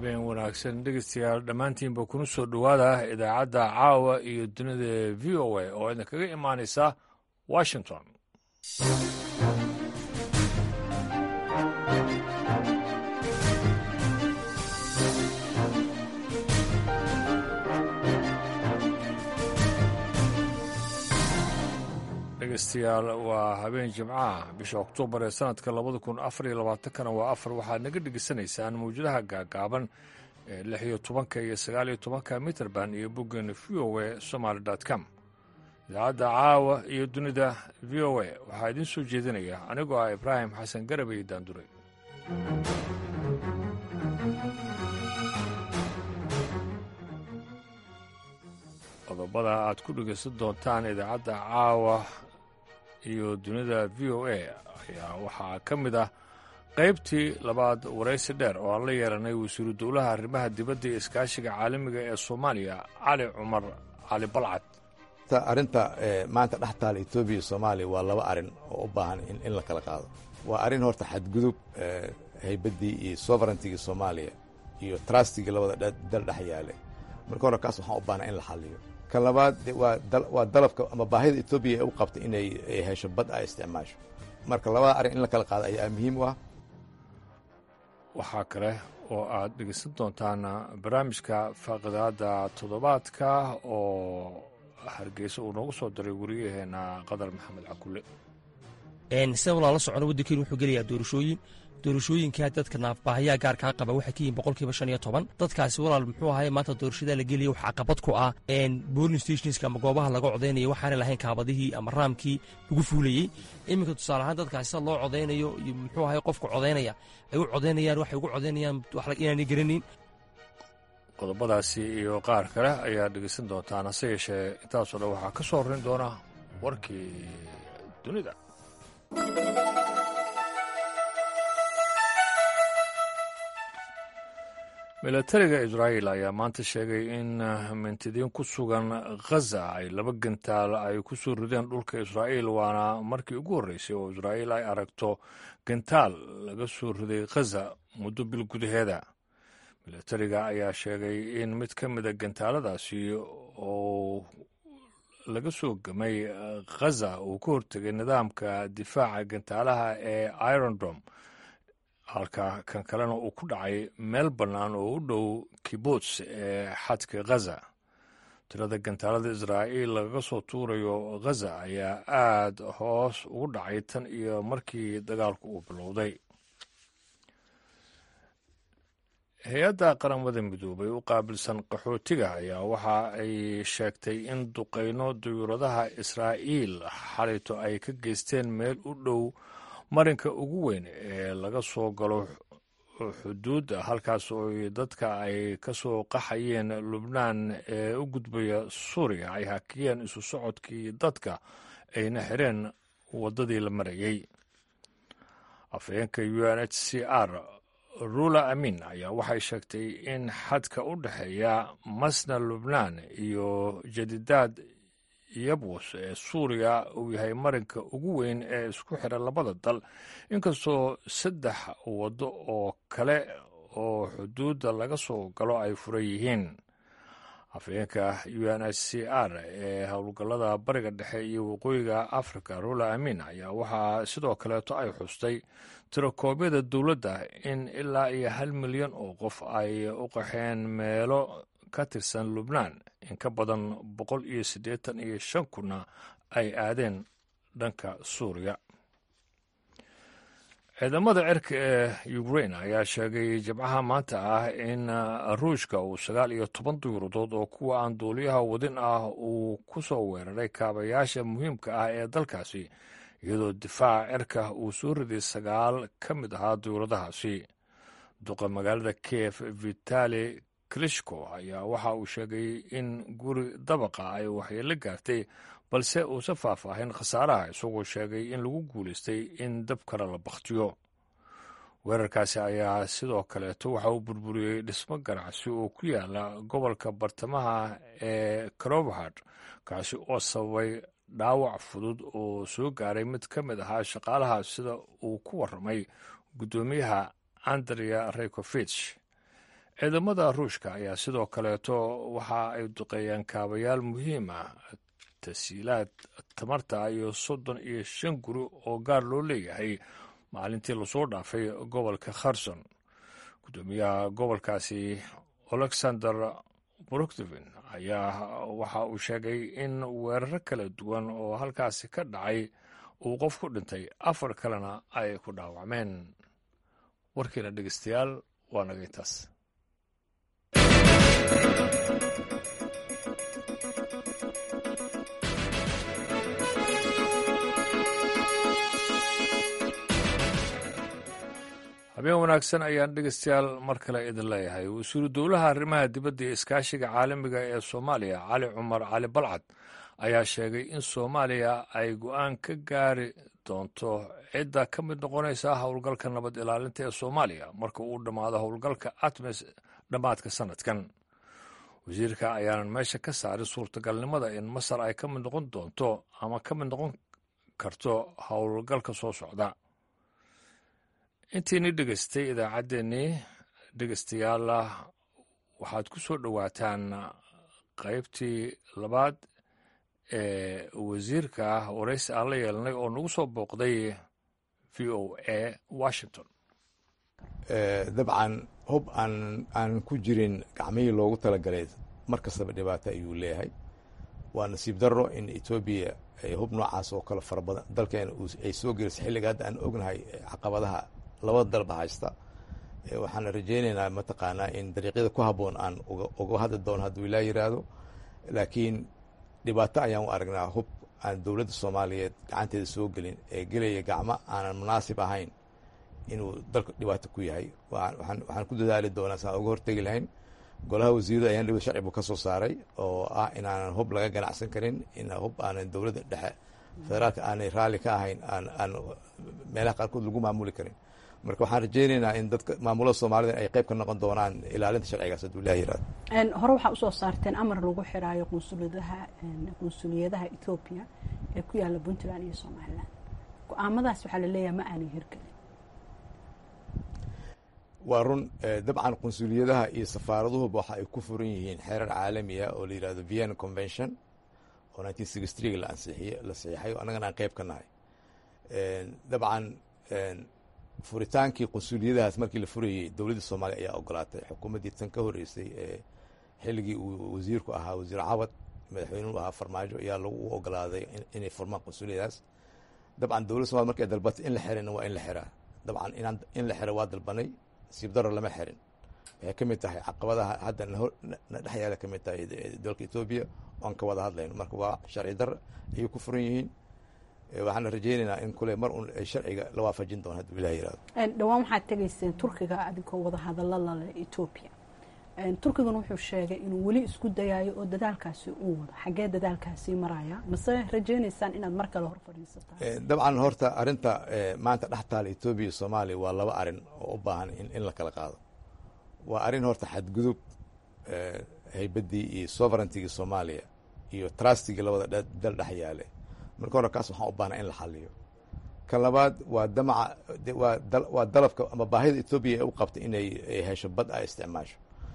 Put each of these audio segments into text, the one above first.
habeen wanaagsan dhegeystayaal dhammaantiinba kuna soo dhowaada idaacadda caawa iyo dunida v o a oo idinkaga imaanaysa washington dhegeystayaal waa habeen jimcaha bisha oktoobar ee sanadka labada kun afar iyo labaatankana waa afar waxaad naga dhegeysanaysaan mawjadaha gaagaaban ee lix iyo tobanka iyo sagaal iyo tobanka mitrband iyo boggeena v o a somaali com idaacadda caawa iyo dunida v o a waxaa idiin soo jeedinaya anigoo ah ibraahim xasan garab iyo daandure qodobada aad ku dhegeysan doontaan idaacadda caawa iyo dunida v o a ayaa waxaa ka mid ah qaybtii labaad waraysi dheer oo aan la yeelanay wasiiru dowlaha arrimaha dibadda iyo iskaashiga caalamiga ee soomaaliya cali cumar cali balcad arrinta maanta dhex taala etoobiya iyo soomaaliya waa laba arrin oo u baahan in la kala qaado waa arrin horta xadgudub haybaddii iyo soverentigii soomaaliya iyo trustigii labada dal dhex yaale marka hore kaas waxaan u baahna in la xaliyo kan labaad waa dalabka ama baahida etoobiya ee u qabta inay hesho bad ay isticmaasho marka labada arrin in la kala qaado ayaa muhiim u ah waxaa kale oo aad dhegeysan doontaan barnaamijka faaqidaada toddobaadka oo hargeysa uu noogu soo diray wariyaheena qadar maxamed cakulle sida walaa la socona waddankeenu wuxuu gelayaa doorashooyin doorashooyinkaa dadka naafbaahayaa gaarkaa qaba waxay ka yihin boqolkiiba shan iyo toban dadkaasi walaal muxuu ahay maanta doorashadaa la gelaya waxaa caqabad ku ah boling stationska ama goobaha laga codaynaya waxaana lahayn kaabadihii ama raamkii lagu fuulayey iminka tusaale ahaan dadkaasi sida loo codaynayo iyo muxuu ahay qofka codaynaya ay u codaynayaan waxay ugu codaynayaan inaanay garanin qodobadaasi iyo qaar kale ayaad dhegeysan doontaan hase yeeshee intaasoo dhan waxaa ka soo horrayn doona warkii dunida milatariga israa'il ayaa maanta sheegay in mintidiin ku sugan khaza ay laba gantaal ay ku soo rideen dhulka israa'iil waana markii ugu horreysay oo israa'iil ay aragto gantaal laga soo riday khaza muddo bil gudaheeda milatariga ayaa sheegay in mid ka mida gantaaladaasi oo laga soo gamay khaza uu ka hortegay nidaamka difaaca gantaalaha ee irondom halka kan kalena uu ku dhacay meel bannaan oo u dhow kibuts ee xadka khaza tirada gantaalada israa'iil lagaga soo tuurayo khaza ayaa aad hoos ugu dhacay tan iyo markii dagaalku uu bilowday hay-adda qaramada midoobay u qaabilsan qaxootiga ayaa waxa ay sheegtay in duqayno duyuuradaha israa'iil xalayto ay ka geysteen meel u dhow marinka ugu weyn ee laga soo galo xuduudda halkaas oo dadka ay ka soo qaxayeen lubnaan ee u gudbaya suuriya ay hakiyeen isu socodkii dadka ayna xireen waddadii la marayey afhayeenka u n h c r rula amin ayaa waxay sheegtay in xadka u dhexeeya masna lubnaan iyo jadidaad yabus ee suuriya uu yahay marinka ugu weyn ee isku xira labada dal inkastoo saddex waddo oo kale oo xuduudda laga soo galo ay furan yihiin afhayeenka u n h c r ee howlgallada bariga dhexe iyo waqooyiga africa rula amin ayaa waxaa sidoo kaleeto ay xustay tirakoobyada dowladda in ilaa iyo hal milyan oo qof ay u qaxeen meelo ka tirsan lubnaan in ka badan boqol iyo siddeetan iyo shan kunna ay aadeen dhanka suuriya ciidamada cirka ee ukrain ayaa sheegay jimcaha maanta ah in ruushka uu sagaal iyo toban duyuuradood oo kuwa aan duuliyaha wadin ah uu ku soo weeraray kaabayaasha muhiimka ah ee dalkaasi iyadoo difaaca cirka uu soo riday sagaal ka mid ahaa duyuuradahaasi duqa magaalada kiev vitali klishko ayaa waxa uu sheegay in guri dabaqa ay waxyeelo gaartay balse uusan faahfaahin khasaaraha isagoo sheegay in lagu guulaystay in dab kale la bakhtiyo weerarkaasi ayaa sidoo kaleeto waxa uu burburiyey dhismo ganacsi oo ku yaala gobolka bartamaha ee crowhard kaasi oo sababay dhaawac fudud oo soo gaaray mid ka mid ahaa shaqaalaha sida uu ku warramay guddoomiyaha andrea rekofich ciidamada ruushka ayaa sidoo kaleeto waxa ay duqeeyeen kaabayaal muhiim ah tasiilaad tamarta iyo soddon iyo shan guri oo gaar loo leeyahay maalintii lasoo dhaafay gobolka kherson guddoomiyaha gobolkaasi alexander broktovin ayaa waxa uu sheegay in weeraro kala duwan oo halkaasi ka dhacay uu qof ku dhintay afar kalena ay ku dhaawacmeen warkiina dhegeystayaal waa naga intaas habeen wanaagsan ayaan dhegeystayaal mar kale idin leeyahay wasiiru dowlaha arrimaha dibadda iyo iskaashiga caalamiga ee soomaaliya cali cumar cali balcad ayaa sheegay in soomaaliya ay go-aan ka gaari doonto cidda ka mid noqonaysa howlgalka nabad ilaalinta ee soomaaliya marka uu dhammaado howlgalka atmes dhammaadka sanadkan wasiirka ayaanan meesha ka saarin suurtagalnimada in masar ay ka mid noqon doonto ama ka mid noqon karto howlgalka soo socda intiini dhegeystay idaacaddeenii dhegeystayaal waxaad ku soo dhowaataan qaybtii labaad ee wasiirka waraysi aan la yeelnay oo nagu soo booqday v o a washington dabcan hub aan aanan ku jirin gacmihii loogu talagalay mar kastaba dhibaato ayuu leeyahay waa nasiib darro in etoobiya hub noocaas oo kale fara badan dalkeena ay soo gelisay xilliga hadda aan ognahay caqabadaha labada dalba haysta waxaan rajaynaynaa mataqaanaa in dariiqyada ku habboon aan uga hadli doono hadduu ilaa yiraahdo laakiin dhibaato ayaan u aragnaa hub aan dowladda soomaaliyeed gacanteeda soo gelin ee gelaya gacmo aanan munaasib ahayn inuu dalka dhibaato ku yahay waxaan ku dadaali doonaa saan uga hortegi lahayn golaha wasiirada ayaan dhibad sharci buu ka soo saaray oo ah inaanan hub laga ganacsan karin in hub aanan dowladda dhexe federaalka aanay raalli ka ahayn aan meelaha qaarkood lagu maamuli karin marka waxaan rajaynaynaa in dadka maamulada soomaalida ay qayb ka noqon doonaan ilaalinta sharcigaas hadduu ilaah yirahdo hore waxaa usoo saarteen amar lagu xiraayo qunsuliyadaha qunsuliyadaha etoobiya ee ku yaala puntland iyo somalilan go-aamadaas waxaa laleeyahay ma aanay hirgelin waa run dabcan qunsuliyadaha iyo safaaraduhuba waxa ay ku furan yihiin xeerar caalamiya oo la yirahdo vienna convention oo nineteen sixty three la ansixiy la saxiixay o annagana aan qayb ka nahay dabcan furitaankii qunsuliyadahaas markii la furayey dowladda soomaaliya ayaa ogolaatay xukuumaddii tan ka horreysay ee xilligii uu wasiirku ahaa wasiir cawad madaxweynuhu ahaa farmaajo ayaa lagu ogolaaday inay furmaan qunsuliyadaas dabcan dowladda somalia markay dalbatay in la xirina waa in la xiraa dabcan inaan in la xiro waa dalbanay siib daro lama xirin waxay ka mid tahay caqabadaha hadda na dhex yaala ka mid tahay dalka etoobiya oan ka wada hadlayno marka waa sharci dar ayay ku furan yihiin waxaana rajaynaynaa in kule mar un sharciga la waafajin doono hadduu ilah yirahdo dhowaan waxaad tegayseen turkiga adigoo wada hadalla lale etoobiya turkigana wuxuu sheegay inuu weli isku dayaayo oo dadaalkaasi uu wado xaggee dadaalkaasi maraya mase rajaynaysaan inaad mar kale hor fadhiisataan dabcan horta arrinta maanta dhex taala etoobiya iyo soomaaliya waa laba arrin oo u baahan in la kala qaado waa arrin horta xadgudub haybaddii iyo sovereigntigii soomaaliya iyo trustigii labada dal dhex yaale marka hore kaas waxaan u baahnaa in la xaliyo kan labaad waa damaca waa dalabka ama baahida etoobiya ee u qabtay inay hesho bad ay isticmaasho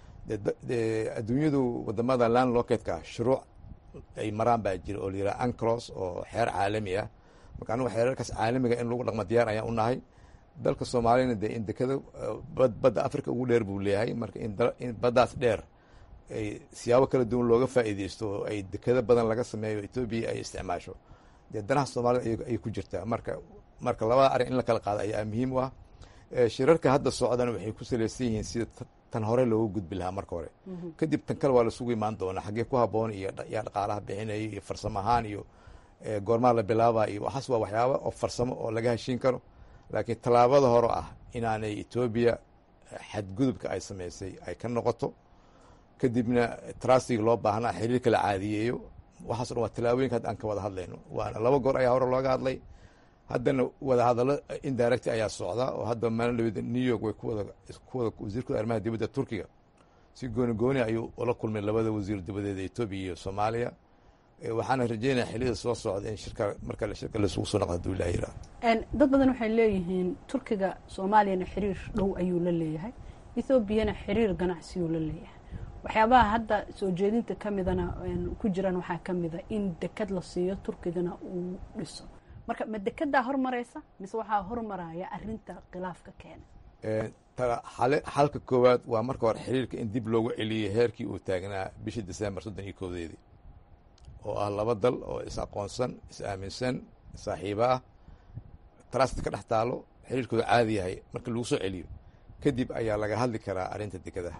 de adduunyadu wadamada land locatka shuruuc ay maraan baa jira oo la yiraha anclos oo xeer caalami ah marka anigu xeerarkaas caalamiga in lagu dhaqmo diyaar ayaan u nahay dalka soomaaliyana dee in dekada badda africa ugu dheer buu leeyahay marka in baddaas dheer ay siyaabo kala duwan looga faa'iideysto oo ay dekado badan laga sameeyo etoobiya ay isticmaasho dee danaha soomaalida ayay ku jirtaa marka marka labada arrin in la kala qaado ayaa muhiim u ah shirarka hadda socdana waxay ku salaysan yihiin sida tan hore looga gudbi lahaa marka hore kadib tan kale waa lasugu imaan doonaa xaggee ku haboon iyo yaa dhaqaalaha bixinaya iyo farsamo ahaan iyo goormaa la bilaaba iyo waxaas waa waxyaaba oo farsamo oo laga heshiin karo laakiin tallaabada hore ah inaanay etoobiya xadgudubka ay samaysay ay ka noqoto kadibna trustig loo baahnaa xiriirka la caadiyeeyo waxaaso dhan waa tallaabooyinka hadda aan ka wada hadlayno waana laba goor ayaa hore looga hadlay haddana wada hadallo indirect ayaa socda oo hadda maalin dhaweda new york way kuwada kuwada wasiirkooda arrimaha dibadda turkiga si gooni gooni ayuu ula kulmay labada wasiir dibadeeda etoobiya iyo soomaaliya waxaana rajeynaya xiliyada soo socda in shirka marka shirka laisugu soo noqdo haduu ilah yirahdo dad badan waxay leeyihiin turkiga soomaaliyana xiriir dhow ayuu la leeyahay ethoobiana xiriir ganacsiyu la leeyahay waxyaabaha hadda soo jeedinta ka midana ku jiraan waxaa ka mida in dekad la siiyo turkigana uu dhiso marka ma dekedaa hormaraysa mise waxaa hormaraya arinta khilaafka keena xalka koowaad waa marka hore xiriirka in dib loogu celiyey heerkii uu taagnaa bishii december soddon iyo koodeedii oo ah laba dal oo is aqoonsan is aaminsan saaxiibo ah trust ka dhex taalo xiriirkooda caadi yahay marka lagu soo celiyo kadib ayaa laga hadli karaa arrinta dekadaha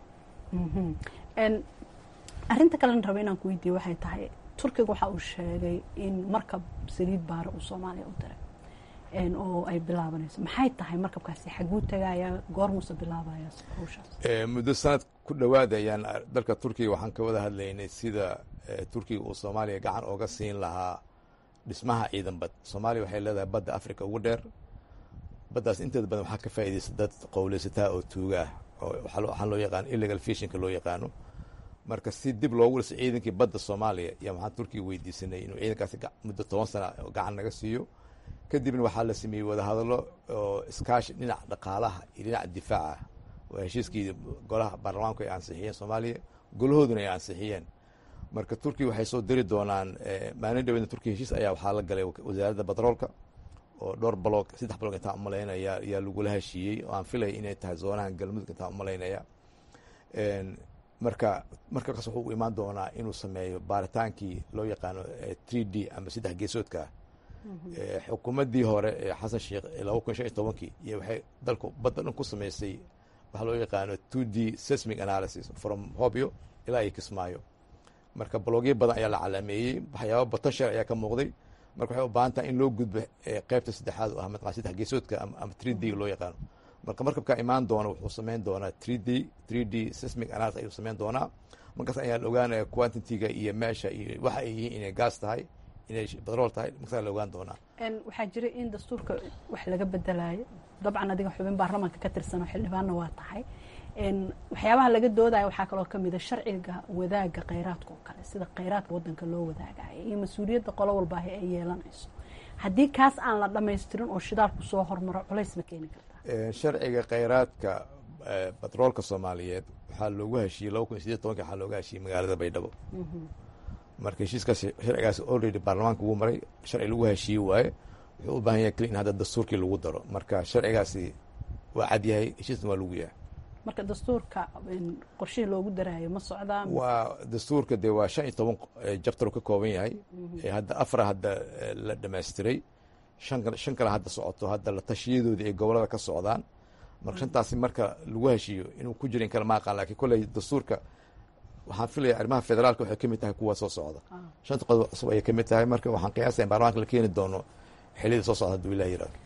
arinta kalena raba inaan ku weydiiye waxay tahay turkiga waxa uu sheegay in markab saliid baara uu soomaaliya u diray oo ay bilaabanayso maxay tahay markabkaasi xaguu tagaya goormuuse bilaabaya hawshaas muddo sanad ku dhowaada ayaan dalka turkiga waxaan ka wada hadlaynay sida turkiga uu soomaaliya gacan ooga siin lahaa dhismaha ciidan bad soomaaliya waxay leedahay badda africa ugu dheer baddaas inteeda badan waxaa ka faa'iidaysa dad qowleysataa oo tuuga ah oo waxaa loo yaqaano illegal fishinka loo yaqaano marka si dib loogu dhiso ciidankii badda soomaaliya yaa waxaan turkiga weydiisanay inuu ciidankaasi muddo toban sana gacan naga siiyo kadibna waxaa la sameeyey wadahadallo oo iskaashi dhinaca dhaqaalaha iyo dhinaca difaaca waa heshiiskii golaha baarlamaanku ay ansixiyeen soomaaliya golahooduna ay ansixiyeen marka turkiya waxay soo diri doonaan maalin dhaweedna turkiya heshiis ayaa waxaa la galay wasaaradda batroolka oo dhowr baloog saddex baloog intaan umalaynaya ayaa lagula heshiiyey oo aan filaya inay tahay zoonahan galmudug intaan umalaynaya marka markaas wuxuu u imaan doonaa inuu sameeyo baaritaankii loo yaqaano three d ama saddex geesoodka ah xukuumaddii hore ee xasan sheekh laba kun shan iyo tobankii iyo waxay dalku badda dhan ku samaysay waxaa loo yaqaano two d seismic analysis from hobyo ilaa iyo kismaayo marka balogyo badan ayaa la calaameeyey waxyaaba potential ayaa ka muuqday marka waxay u baahan tahay in loo gudbo qeybta saddexaad oo ah mataqana saddex geesoodka ama three d loo yaqaano marka markabkaa imaan doona wuxuu samayn doonaa three d three d seismic analysis ayuu samayn doonaa markaas ayaa la ogaanaya quantitiga iyo meesha iyo waxa ay yihiin inay gaas tahay inay batrool tahay markasaa la ogaan doonaa waxaa jira in dastuurka wax laga bedelayo dabcan adiga xubin baarlamaanka ka tirsanoo xildhibaanna waa tahay waxyaabaha laga doodaya waxaa kaloo kamida sharciga wadaaga kheyraadka oo kale sida kheyraadka wadanka loo wadaagayo iyo mas-uuliyadda qolo walbaahi ay yeelanayso haddii kaas aan la dhamaystirin oo shidaalku soo hormaro culays ma keeni kartaa sharciga kheyraadka batroolka soomaaliyeed waxaa loogu heshiiyey laba kun iyo sideed tobanki waxaa looga heshiiyey magaalada baydhabo marka heshiiskaas sharcigaas already baarlamaanka wuu maray sharci lagu heshiiye waaye wuxuu u baahan yahay keli in hadda dastuurkii lagu daro marka sharcigaasi waa cad yahay heshiisna waa lagu yahay marka dastuurka qorshihii loogu daraayo ma socdaa waa dastuurka dee waa shan iyo toban jabtar ka kooban yahay hadda afara hadda la dhamaystiray shan shan kale hadda socoto hadda la tashiyadoodii ay gobolada ka socdaan marka shantaasi marka lagu heshiiyo inuu ku jira in kale ma aqaan lakin kolley dastuurka waxaan filaya arrimaha federaalka waxay ka mid tahay kuwa soo socda shanta qodob cusub ayay ka mid tahay marka waxaan qiyaasaya in baarlamaanka la keeni doono xiliyada soo socda hadduu ilah yirahdo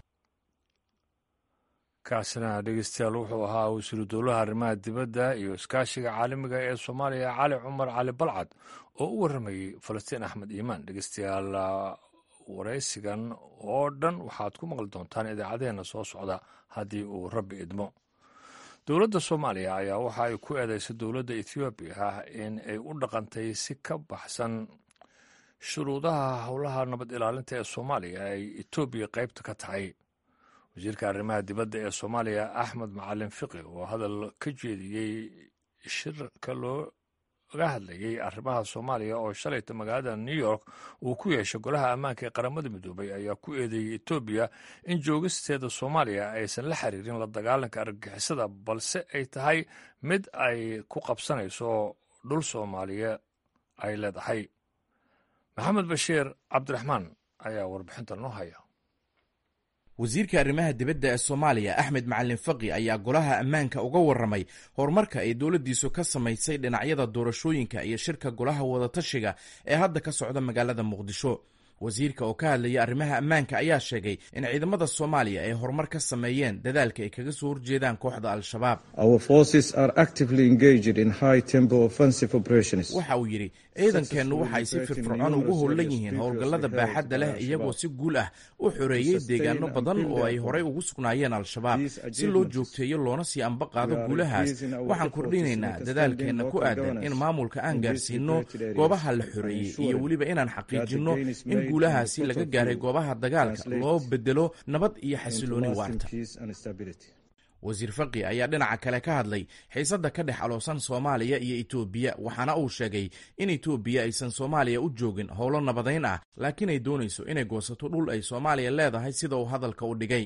kaasina dhegeystayaal wuxuu ahaa wasiiru dowlaha arrimaha dibadda iyo iskaashiga caalamiga ee soomaaliya cali cumar cali balcad oo u warramayey falastiin axmed iimaan dhegeystayaal waraysigan oo dhan waxaad ku maqli doontaan idaacadeena soo socda haddii uu rabbi idmo dowladda soomaaliya ayaa waxa ay ku eedeysay dowladda ethoobiya in ay u dhaqantay si ka baxsan shuruudaha howlaha nabad ilaalinta ee soomaaliya ay etoobiya qaybta ka tahay wasiirka arrimaha dibadda ee soomaaliya axmed macalin fiqi oo hadal ka jeediyey shirka looga hadlayey arrimaha soomaaliya oo shalayta magaalada new york uu ku yeeshay golaha ammaanka ee qaramada midoobay ayaa ku eedeeyey etoobiya in joogisteeda soomaaliya aysan la xiriirin la dagaalanka argagixisada balse ay tahay mid ay ku qabsanayso dhul soomaaliya ay leedahay maxamed bashiir cabdiraxmaan ayaa warbixinta noo haya wasiirka arrimaha dibadda ee soomaaliya axmed macalin faqi ayaa golaha ammaanka uga warramay horumarka ay dowladdiisu ka samaysay dhinacyada doorashooyinka iyo shirka golaha wadatashiga ee hadda ka socda magaalada muqdisho wasiirka oo ka hadlayay arrimaha ammaanka ayaa sheegay in ciidamada soomaaliya ay horumar ka sameeyeen dadaalka ay kaga soo horjeedaan kooxda al-shabaab waxa uu yidhi ciidankeennu waxay si firfircoon ugu howlan yihiin howlgallada baaxadda leh iyagoo si guul ah u xoreeyey deegaano badan oo ay horey ugu sugnaayeen al-shabaab si loo joogteeyo loona sii amba qaado guulahaas waxaan kordhinaynaa dadaalkeenna ku aadan in maamulka aan gaarsiinno goobaha la xoreeyey iyo weliba inaan xaqiijinno in guulahaasi laga gaaray goobaha dagaalka loo bedelo nabad iyo xasilooni waarta wasiir faqi ayaa dhinaca kale ka hadlay xiisadda ka dhex aloosan soomaaliya iyo etoobiya waxaana uu sheegay in etoobiya aysan soomaaliya u joogin howlo nabadayn ah laakiin ay doonayso inay goosato dhul ay soomaaliya leedahay sida uu hadalka u dhigay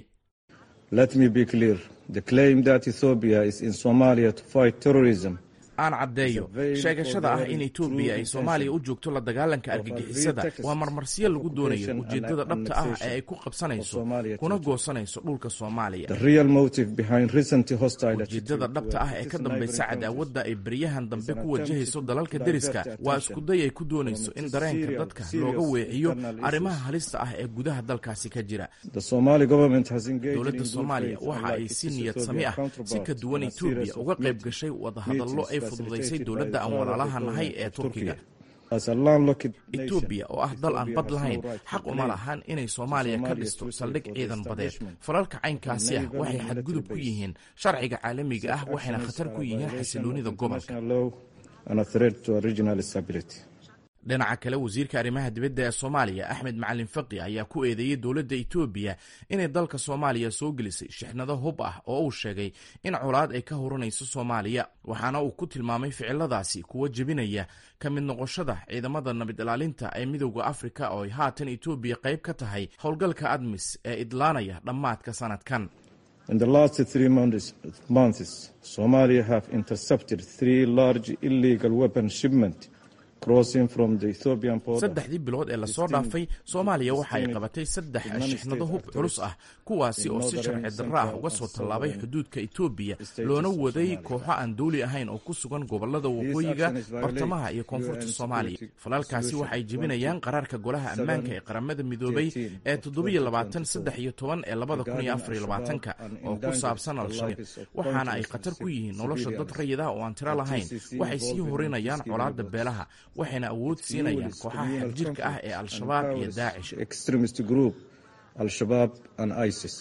Let me be clear. The claim that Ethiopia is in Somalia to fight terrorism aan caddeeyo sheegashada ah in etoobiya ay soomaaliya u joogto la dagaalanka argagixisada waa marmarsiyo lagu doonayo ujeeddada dhabta ah ee ay ku qabsanayso kuna goosanayso dhulka soomaaliya The real motive behind recent hostile ujeeddada dhabta ah ee ka dambaysa cadaawadda ay beryahan dambe ku wajahayso dalalka deriska waa iskuday ay ku doonayso in dareenka dadka looga weeciyo arrimaha halista ah ee gudaha dalkaasi ka jira The Somali government has engaged dowladda in good soomaaliya faith, waxa ay unlike si its niyad Ethiopian sami ah si counterpart, ka duwan in a series etoobiya of uga qayb meetings- gashay wadahadallo ay fududaysay dowladda aan walaalaha nahay ee turkiga As a landlocked nation, etoobiya oo ah dal aan Ethiopia bad has no lahayn right to xaq uma claim lahan inay soomaaliya ka Somalia dhisto threatened saldhig for the ciidan badeed establishment falalka caynkaasi ah naval waxay and xadgudub ku military yihiin sharciga caalamiga ah These waxayna actions khatar are ku a yihiin violation xasiloonida of gobolka international law and a threat to regional stability. dhinaca kale wasiirka arrimaha dibadda ee soomaaliya axmed macalin faqi ayaa ku eedeeyey dowladda etoobiya inay dalka soomaaliya soo gelisay shixnado hub ah oo uu sheegay in colaad ay ka horanayso soomaaliya waxaana uu ku tilmaamay ficiladaasi kuwa jebinaya ka mid noqoshada ciidamada nabad ilaalinta ee midowda afrika oo ay haatan etoobiya qayb ka tahay howlgalka admis ee idlaanaya dhammaadka sanadkan In the last three months, months, Somalia have intercepted three large illegal weapon shipments crossing from the Ethiopian border. saddexdii bilood ee lasoo dhaafay soomaaliya waxa ay qabatay saddex shixnado hub culus ah kuwaasi oo si sharci darro ah uga soo tallaabay xuduudka etoobiya loona waday kooxo aan dowli ahayn oo ku sugan gobolada waqooyiga bartamaha iyo koonfurta soomaaliya falalkaasi waxay jebinayaan qaraarka golaha ammaanka ee qaramada midoobay ee toddobiyo labaatan saddex iyo toban ee labada kun iyo afar iyo labaatanka oo ku saabsan al-shabaab waxaana ay khatar ku yihiin nolosha dad rayid ah oo aan tiro lahayn waxay sii horinayaan colaadda beelaha waxayna awood siinayaan kooxaha xagjirka ah ee al-shabaab iyo daacish extremist group Al-Shabaab and ISIS.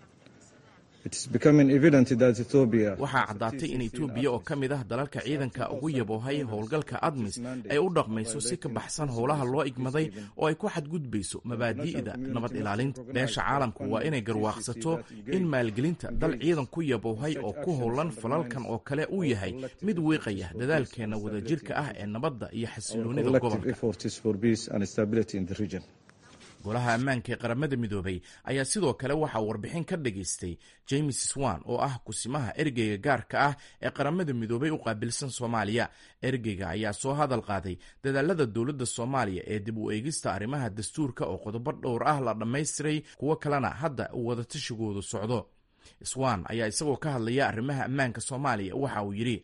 It is becoming evident that Ethiopia waxaa caddaatay in etoobiya oo ka mid ah dalalka ciidanka ugu yaboohay howlgalka admis ay u dhaqmayso si ka baxsan howlaha loo igmaday oo ay ku xadgudbayso mabaadi'da nabad ilaalinta beesha caalamku waa inay garwaaqsato in maalgelinta dal ciidan ku yaboohay oo ku howlan falalkan oo kale uu yahay mid wiiqaya dadaalkeenna wadajirka ah ee nabadda iyo xasiloonida collective gobolka efforts for peace and stability in the region. golaha ammaanka ee qaramada midoobay ayaa sidoo kale waxaa warbixin ka dhageystay james swan oo ah kusimaha ergeyga gaarka ah ee qaramada midoobay u qaabilsan soomaaliya ergeyga ayaa soo hadal qaaday dadaalada dowladda soomaaliya ee dib u eegista arrimaha dastuurka oo qodobo dhowr ah la dhammaystiray kuwo kalena hadda uu wadatashigodu socdo swan ayaa isagoo ka hadlaya arrimaha ammaanka soomaaliya waxa uu yidhi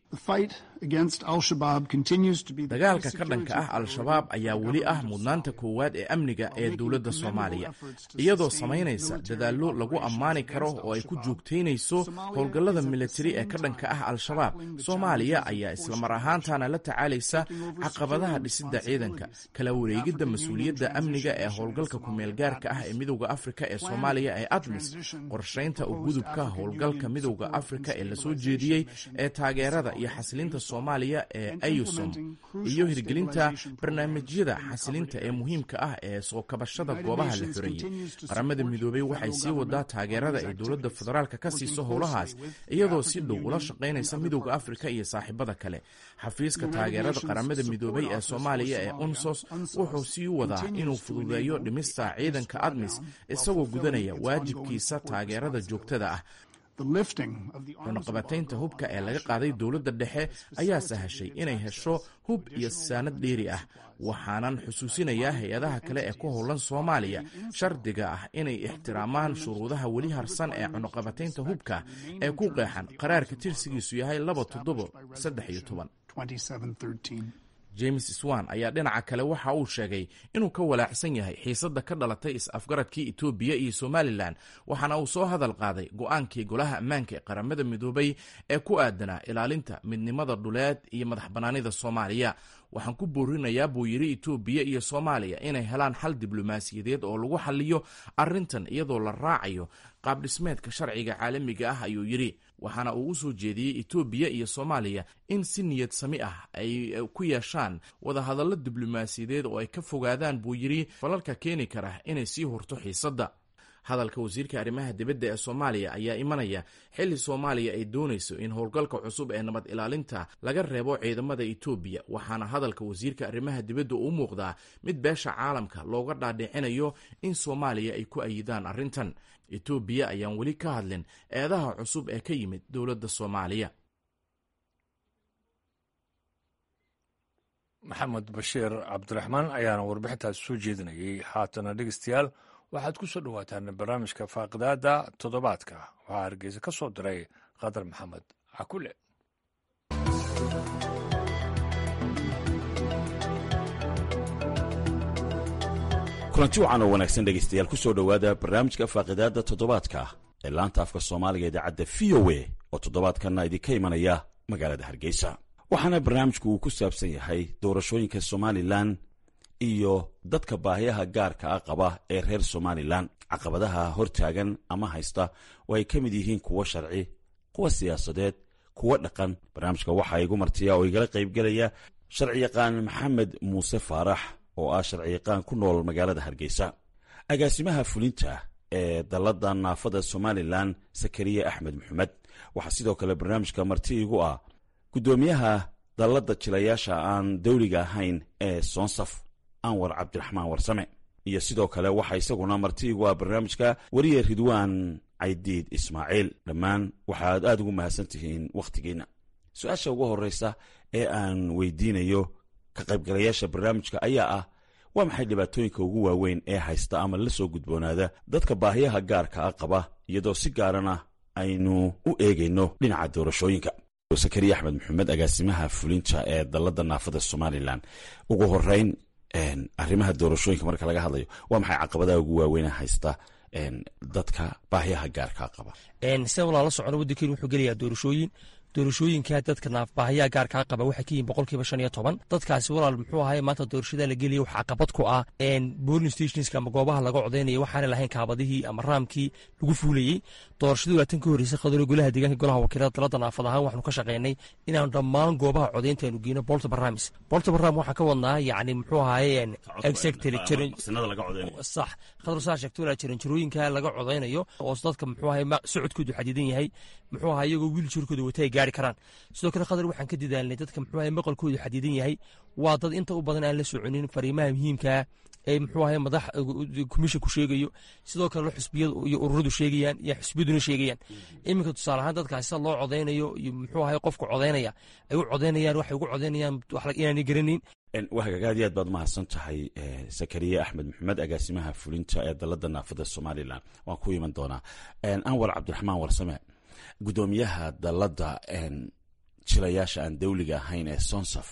dagaalka ka dhanka ah al-shabaab ayaa weli ah mudnaanta koowaad ee amniga ee dowladda soomaaliya iyadoo samaynaysa dadaallo lagu ammaani karo oo ay ku joogtaynayso howlgallada militari ee ka dhanka ah al-shabaab soomaaliya ayaa islamar ahaantaana la tacaalaysa caqabadaha dhisidda ciidanka kala wareegidda mas-uuliyadda amniga ee howlgalka kumeelgaarka ah ee midowda afrika ee soomaaliya ee admis qorshaynta u gudubka howlgalka midowda afrika ee lasoo jeediyey ee taageerada iyo xasilinta soomaaliya ee ayusom iyo hirgelinta barnaamijyada xasilinta ee muhiimka ah ee soo kabashada goobaha la xoreeyey qaramada midoobey waxay sii wadaa taageerada ay dowladda federaalka ka siiso howlahaas iyadoo si dhow ula shaqaynaysa midowda afrika iyo saaxiibada kale xafiiska taageerada qaramada midoobey ee soomaaliya ee unsos wuxuu sii wadaa inuu fududeeyo dhimista ciidanka admis isagoo gudanaya waajibkiisa taageerada joogtada ah cunaqabataynta hubka ee laga qaaday dowladda dhexe ayaa sahashay inay hesho hub iyo saanad dheeri ah waxaanan xusuusinayaa hay-adaha kale ee ku howlan soomaaliya shardiga ah inay ixtiraamaan shuruudaha weli harsan ee cunaqabataynta hubka ee ku qeexan qaraarka tirsigiisu yahay laba toddobo saddex iyo toban james swan ayaa dhinaca kale waxa uu sheegay inuu ka walaacsan yahay xiisadda ka dhalatay is-afgaradkii etoobiya iyo somalilan waxaana uu soo hadal qaaday go-aankii golaha ammaanka ee qaramada midoobay ee ku aadanaa ilaalinta midnimada dhuleed iyo madax bannaanida soomaaliya waxaan ku boorinayaa buu yidhi etoobiya iyo soomaaliya inay helaan xal diblomaasiyadeed oo lagu xaliyo arrintan iyadoo la raacayo qaabdhismeedka sharciga caalamiga ah ayuu yidhi waxaana uu u soo jeediyey etoobiya iyo soomaaliya in si niyad sami ah ay ku yeeshaan wadahadallo diblomaasiyadeed oo ay ka fogaadaan buu yidhi falalka keeni kara inay sii hurto xiisadda hadalka wasiirka arrimaha dibadda ee soomaaliya ayaa imanaya xilli soomaaliya ay doonayso in howlgalka cusub ee nabad ilaalinta laga reebo ciidamada etoobiya waxaana hadalka wasiirka arrimaha dibadda u muuqdaa mid beesha caalamka looga dhaadhicinayo in soomaaliya ay ku ayidaan arrintan etoobiya ayaan weli ka hadlin eedaha cusub ee ka yimid dowladda soomaaliya maxamed bashiir cabdiraxmaan ayaana warbixintaas soo jeedinayay haatana dhegeystayaal waxaad ku soo dhowaataan barnaamijka faaqidaada toddobaadka waxaa hargeysa ka soo diray qadar maxamed cakule kulanti wacan oo wanaagsan dhegaystayaal ku soo dhowaada barnaamijka faaqidaada toddobaadka ee laanta afka soomaaliga idaacadda v o a oo toddobaadkanna idinka imanaya magaalada hargeysa waxaana barnaamijku uu ku saabsan yahay doorashooyinka somalilan iyo dadka baahiyaha gaarka ah qaba ee reer somalilan caqabadaha hortaagan ama haysta oo ay ka mid yihiin kuwo sharci kuwa siyaasadeed kuwo dhaqan barnaamijka waxaa igu martiya oo igala qaybgelaya sharciyaqaan maxamed muuse faarax oo ah sharciyaqaan ku nool magaalada hargeysa agaasimaha fulinta ee dallada naafada somalilan sakariya axmed maxamed waxaa sidoo kale barnaamijka marti igu ah guddoomiyaha dallada jilayaasha aan dawliga ahayn ee soonsaf anwar cabdiraxmaan warsame iyo sidoo kale waxaa isaguna marti igu ah barnaamijka weriye ridwaan caydiid ismaaciil dhammaan waxaad aad ugu mahadsan tihiin wakhtigiinna su-aasha ugu horreysa ee aan weydiinayo ka qaybgalayaasha barnaamijka ayaa ah waa maxay dhibaatooyinka ugu waaweyn ee haysta ama la soo gudboonaada dadka baahiyaha gaarka ah qaba iyadoo si gaarana aynu u eegayno dhinaca doorashooyinka sakariya axmed maxamed agaasimaha fulinta ee dallada naafada somalilan ugu horeyn arrimaha doorashooyinka marka laga hadlayo waa maxay caqabadaha ugu waaweyn haysta dadka baahiyaha gaarkaa qaba sida walaala socona waddankeenu wuxuu gelayaa doorashooyin doorashooyinka dadka naafbaahayaa gaarkaa qaba waxay ka yihin boqolkiiba shan iyo toban dadkaasi walaal muxuu ahay maanta doorashada la gelaya wax caqabad ku ah boling stationska ama goobaha laga codaynaya waxaana lahayn kaabadihii ama raamkii lagu fuulayey doorashadii laatan ka horreysay qadaro golaha deegaanka golaha wakiilada dalada naafad ahaan waxaanu ka shaqaynay inaanu dhammaan goobaha codaynta aanu geyno bolta baraamis bolta baraam waxaa ka wadnaa yacni muxuu ahaye exactly sax qadar saa sheegto walaa jaranjarooyinka laga codaynayo oo dadka muxuu ahay socodkoodu xadidan yahay muxuu ahaa iyagoo wiiljarkooda wata ay gaari karaan sidoo kale qadar waxaan ka dadaalnay dadka muxuu ahay maqalkoodu xadidan yahay waa dad inta u badan aan la soconin fariimaha muhiimkaa ee muxuu ahay madax commissionku sheegayo sidoo kale xusbiyadu iyo ururadu sheegayaan iyo xusbiyaduna sheegayaan iminka tusaale ahaan dadkaasi sida loo codaynayo iyo muxuu ahay qofka codaynaya ay u codaynayaan waxay ugu codaynayaan inaanay garanayn waa hagaag aad iyo aad baad mahadsan tahay sakariye axmed maxamed agaasimaha fulinta ee dalada naafada somalilan waan ku iman doonaa anwar cabdiraxmaan warsame guddoomiyaha dalada jilayaasha aan dawliga ahayn ee sonsaf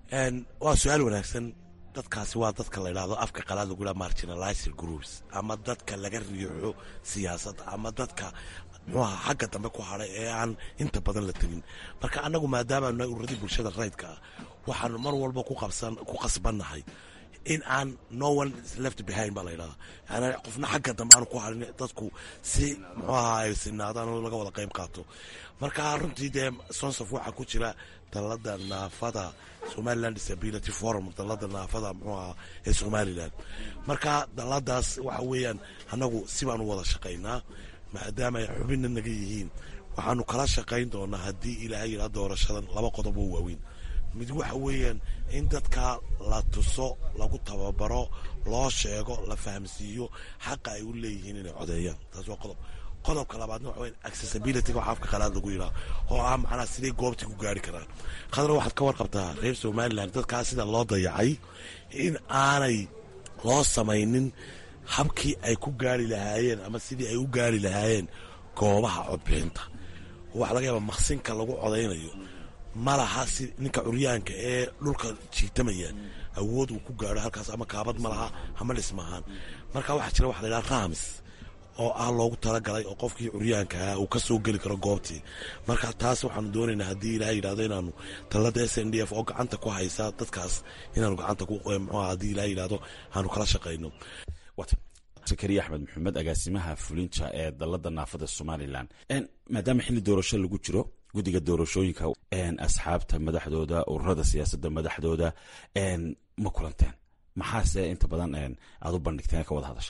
waa su-aal wanaagsan dadkaasi waa dadka la idhaahdo afka qalaad lagu yidhaha marginalizer groups ama dadka laga riixo siyaasadda ama dadka muxuaha xagga dambe ku hadhay ee aan inta badan la tegin marka annagu maadaama nahay ururadii bulshada rayidka ah waxaanu mar walba ku qasbannahay in aan no one left behind baa la yidhahdaa yani qofna xagga dambe aanu ku hadhin dadku si muxuu ahaa ay sinaadaan oo laga wada qayb qaato marka runtii dee sonsaf waxaa ku jira dalada naafada somaliland disability forum dalada naafada muxuu ahaa ee somalilan marka daladaas waxa weeyaan annagu si baan u wada shaqaynaa maadaama ay xubinna naga yihiin waxaanu kala shaqayn doonaa haddii ilaahay yidhaa doorashadan laba qodob oo waaweyn mid waxa weeyaan in dadka la tuso lagu tababaro loo sheego la fahamsiiyo xaqa ay u leeyihiin inay codeeyaan taas waa qodob qodobka labaadna waxa weyan accessibilityga waxa afka qalaad lagu yidhaha oo ah macnaha siday goobtii ku gaari karaan khadra waxaad ka warqabtaa reer somaliland dadkaas sida loo dayacay in aanay loo samaynin habkii ay ku gaari lahaayeen ama sidii ay u gaari lahaayeen goobaha codbixinta waxa laga yaaba maqsinka lagu codaynayo ma laha si ninka curyaanka ee dhulka jiitamaya awood uu ku gaaro halkaas ama kaabad ma laha ama dhismahaan marka waxaa jira waxa la yidhaha rams oo ah loogu talagalay oo qofkii curyaanka ahaa uu ka soo geli karo goobtii marka taas waxaanu doonaynaa haddii ilaah yidhahdo inaanu talada s n d f oo gacanta ku haysa dadkaas inaanu gacanta mxuha haddii ilaah yidhahdo aanu kala shaqayno sakariya axmed maxamed agaasimaha fulinta ee dalada naafada somalilan maadaama xilli doorasho lagu jiro guddiga doorashooyinka asxaabta madaxdooda ururada siyaasadda madaxdooda ma kulanteen maxaase inta badan aad u bandhigteen ka wada hadasheen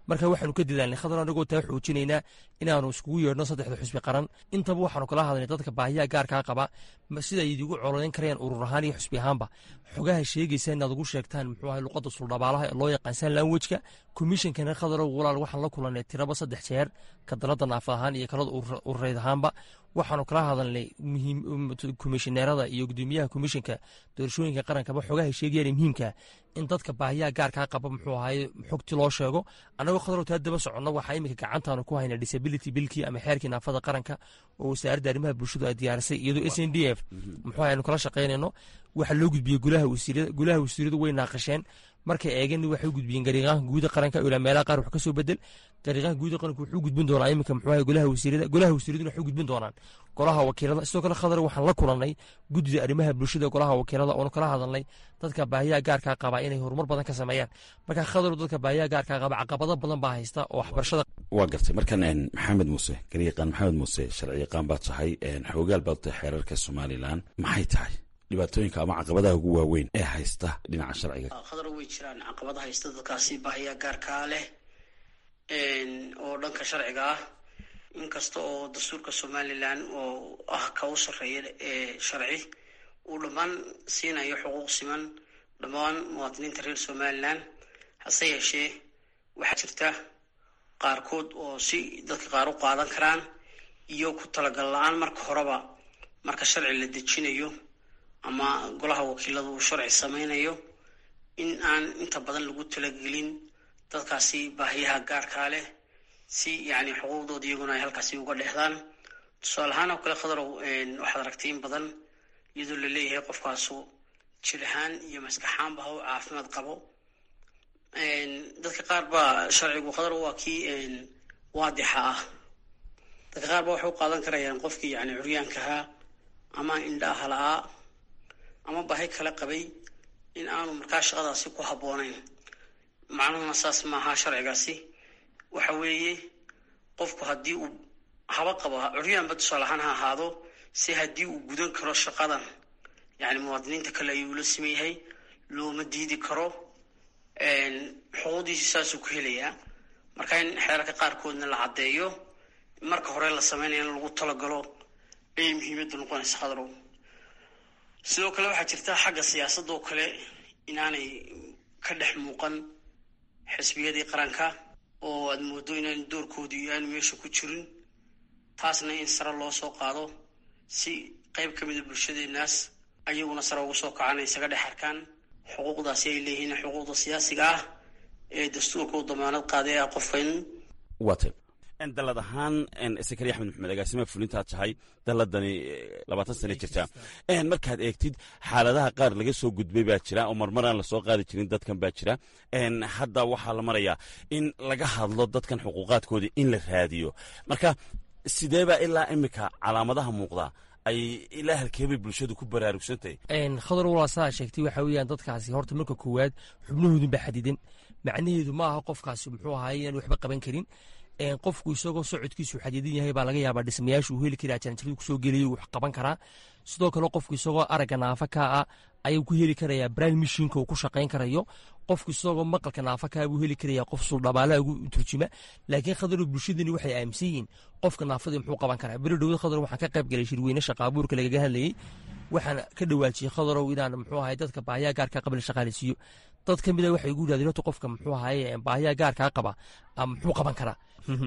marka waxaanu ka dadaalnay khadar anagoo taa xoojinaynaa inaanu iskugu yeedhno saddexda xusbi qaran intaba waxaanu kala hadlay dadka baahiyaha gaarkaa qaba sida ay idigu cololeyn karayaan urur ahaan iyo xusbi ahaanba xogaha sheegaysa inaad ugu sheegtaan muxuu ahay luqadda suldhabaalaha ee loo yaqaan san lanwejka komishankana khadarow walaal waxaan la kulanay tiraba saddex jeer ka dalada naafad ahaan iyo kalada urureyd ahaanba waxaanu kala hadalnay komishineerada iyo gudoomiyaha komishanka doorashooyinka qarankaba xogaha sheegayaan muhiimka in dadka baahiyaha gaarkaa qaba muxuu ahaye xogti loo sheego annagoo khadarow taa daba soconno waxaa iminka gacantaanu ku hayna disability bilkii ama xeerkii naafada qaranka oo wasaaradda arrimaha bulshadu ay diyaarisay iyadoo s n d f muxuu aynu kala shaqaynayno waxaa loo gudbiyey gulaha wasiirada gulaha wasiiradu way naaqasheen markay eegeen waxay u gudbiyeen gariiqaanka guuda qaranka ilaa meelaha qaar wax ka soo bedel gariiqaanka guuda qaranka wuxuu gudbin doonaa iminka muxuu ahay golaha wasiirada golaha wasiiraduna waxay gudbin doonaan golaha wakiilada sidoo kale khadar waxaan la kulannay guddida arrimaha bulshada golaha wakiilada oonu kala hadalnay dadka baahiyaha gaarkaa qaba inay horumar badan ka sameeyaan marka khadaru dadka baahiyaha gaarkaa qaba caqabado badan baa haysta oo waxbarashada waa gartay markan maxamed muuse garyaqaan maxamed muuse sharci yaqaan baad tahay xoogaal baad tahay xeerarka somalilan maxay tahay dhibaatooyinka ama caqabadaha ugu waaweyn ee haysta dhinaca sharciga khadar way jiraan caqabada haysta dadkaasi baahiyaa gaarkaa leh oo dhanka sharciga ah inkasta oo dastuurka somalilan oo ah ka u sarreeya ee sharci uu dhammaan siinayo xuquuq siman dhammaan muwaadiniinta reer somalilan hase yeeshee waxaa jirta qaarkood oo si dadka qaar u qaadan karaan iyo ku talagal la-aan marka horeba marka sharci la dejinayo ama golaha wakiilada uu sharci sameynayo in aan inta badan lagu talagelin dadkaasi baahiyaha gaarkaa leh si yani xuquuqdooda iyaguna ay halkaasi uga dhehdaan tusaale ahaan oo kale khadarow waxaad aragtay in badan iyadoo la leeyahay qofkaasu jir ahaan iyo maskaxaanba ha u caafimaad qabo dadka qaar baa sharcigu khadarow waa kii waadixa ah dadka qaar baa waxay u qaadan karayaan qofkii yani curyaankahaa ama indhaha la-aa ama baahi kala qabay in aanu markaa shaqadaasi ku habboonayn macnuhuna saas maaha sharcigaasi waxa weeye qofku haddii uu haba qabo curyaanba tusaale ahaan ha ahaado si haddii uu gudan karo shaqadan yani muwaadiniinta kale ayuu la siman yahay looma diidi karo xuquuqdiisi saasuu ku helayaa marka in xeerarka qaarkoodna la caddeeyo marka hore la sameynaya in lagu talagalo ayay muhiimadda noqonaysa khadarow sidoo kale waxaa jirta xagga siyaasadoo kale inaanay ka dhex muuqan xisbiyadii qaranka oo aada moodo inaan doorkoodii aanu meesha ku jirin taasna in sare loo soo qaado si qeyb ka mida bulshadeenaas ayaguna sare uga soo kacaan ay isaga dhex arkaan xuquuqdaasi ay leeyihiin xuquuqda siyaasiga ah ee dastuurka u damaanad qaaday ah qofka in waata dalad ahaan sakari axmed maxamed agaasimaha fulintaad tahay daladani labaatan sana jirta markaad eegtid xaaladaha qaar laga soo gudbay baa jira oo marmaraan lasoo qaadi jirin dadkan baa jira hadda waxaa la marayaa in laga hadlo dadkan xuquuqaadkoodii in la raadiyo marka sideebaa ilaa imika calaamadaha muuqda ay ilaa halkeebay bulshadu ku baraarugsantahay khadar walaa saa sheegtay waxa weeyaan dadkaasi horta marka koowaad xubnahoodun baa xadidan macnaheedu ma aha qofkaasi muxuu ahaay inaan waxba qaban karin qofku isagoo socodkiisu xadidan yahay baa laga yaabaa dhismayaashu uu heli karaa janjaradu kusoo geliyo wax qaban karaa sidoo kale qofku isagoo aragga naafa kaa ah ayuu ku heli karayaa brand mishinka uu ku shaqayn karayo qofku isagoo maqalka naafa kaa buu heli karayaa qof suldhabaalaha ugu turjuma laakiin khadaro bulshadani waxay aaminsan yihiin qofka naafadii muxuu qaban karaa beri dhowad khadar waxaan ka qayb galay shirweyne shaqaabuurka lagaga hadlayey waxaan ka dhawaajiyey khadarow inaan muxuu ahay dadka baahiyaha gaarkaa qaba la shaqaaleysiiyo dad ka mida waxay igu yidhahdeen horta qofka muxuu ahaye baahiyaha gaarkaa qaba muxuu qaban karaa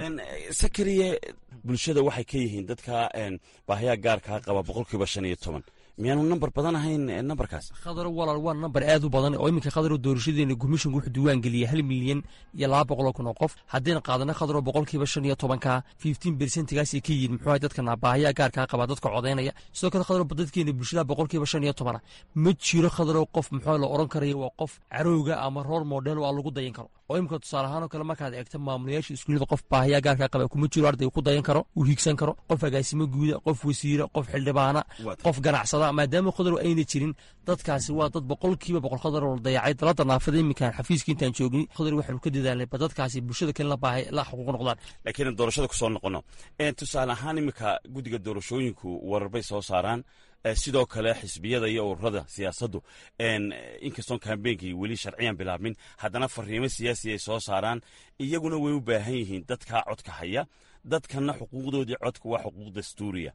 sakariye bulshada waxay ka yihiin dadka baahiyaha gaarkaa qaba boqolkiiba shan iyo toban miyaanu namber badan ahayn namberkaas khadaro walaal waa namber aad u badan oo iminka khadaro doorashadeena gumishinku wuxuu diiwaan geliyay hal milyan iyo laba boqoloo kun oo qof haddayna qaadana khadaro boqolkiiba shan iyo tobanka fifteen bersentigaasay ka yihiin muxuu ahay dadka baahiyaha gaarkaa qaba dadka codaynaya sidoo kale khadaro dadkeena bulshada boqolkiiba shan iyo tobana ma jiro khadaro qof muxuu la oran karayo waa qof carowga ama roor model oo aan lagu dayan karo oo imika tusaale ahaan oo kale markaad eegto maamulayaasha iskuullada qof baahiyaa gaarkaa qaba kuma jiro arday ku dayan karo uu hiigsan karo qof agaasimo guuda qof wasiira qof xildhibaana qof ganacsada maadaama khadar ayna jirin dadkaasi waa dad boqolkiiba boqol khadar oo la dayacay dalada naafada iminkaan xafiiska intaan joogni khadar waxaanu ka dadaalnay ba dadkaasi bulshada kale la baahay la xuquuq noqdaan laakiin doorashada kusoo noqono tusaale ahaan iminka guddiga doorashooyinku warar bay soo saaraan sidoo kale xisbiyada iyo ururada siyaasaddu inkastoon kambeynkii weli sharciyan bilaabmin haddana fariimo siyaasi ay soo saaraan iyaguna way u baahan yihiin dadkaa codka haya dadkana xuquuqdoodii codka waa xuquuq dastuuriya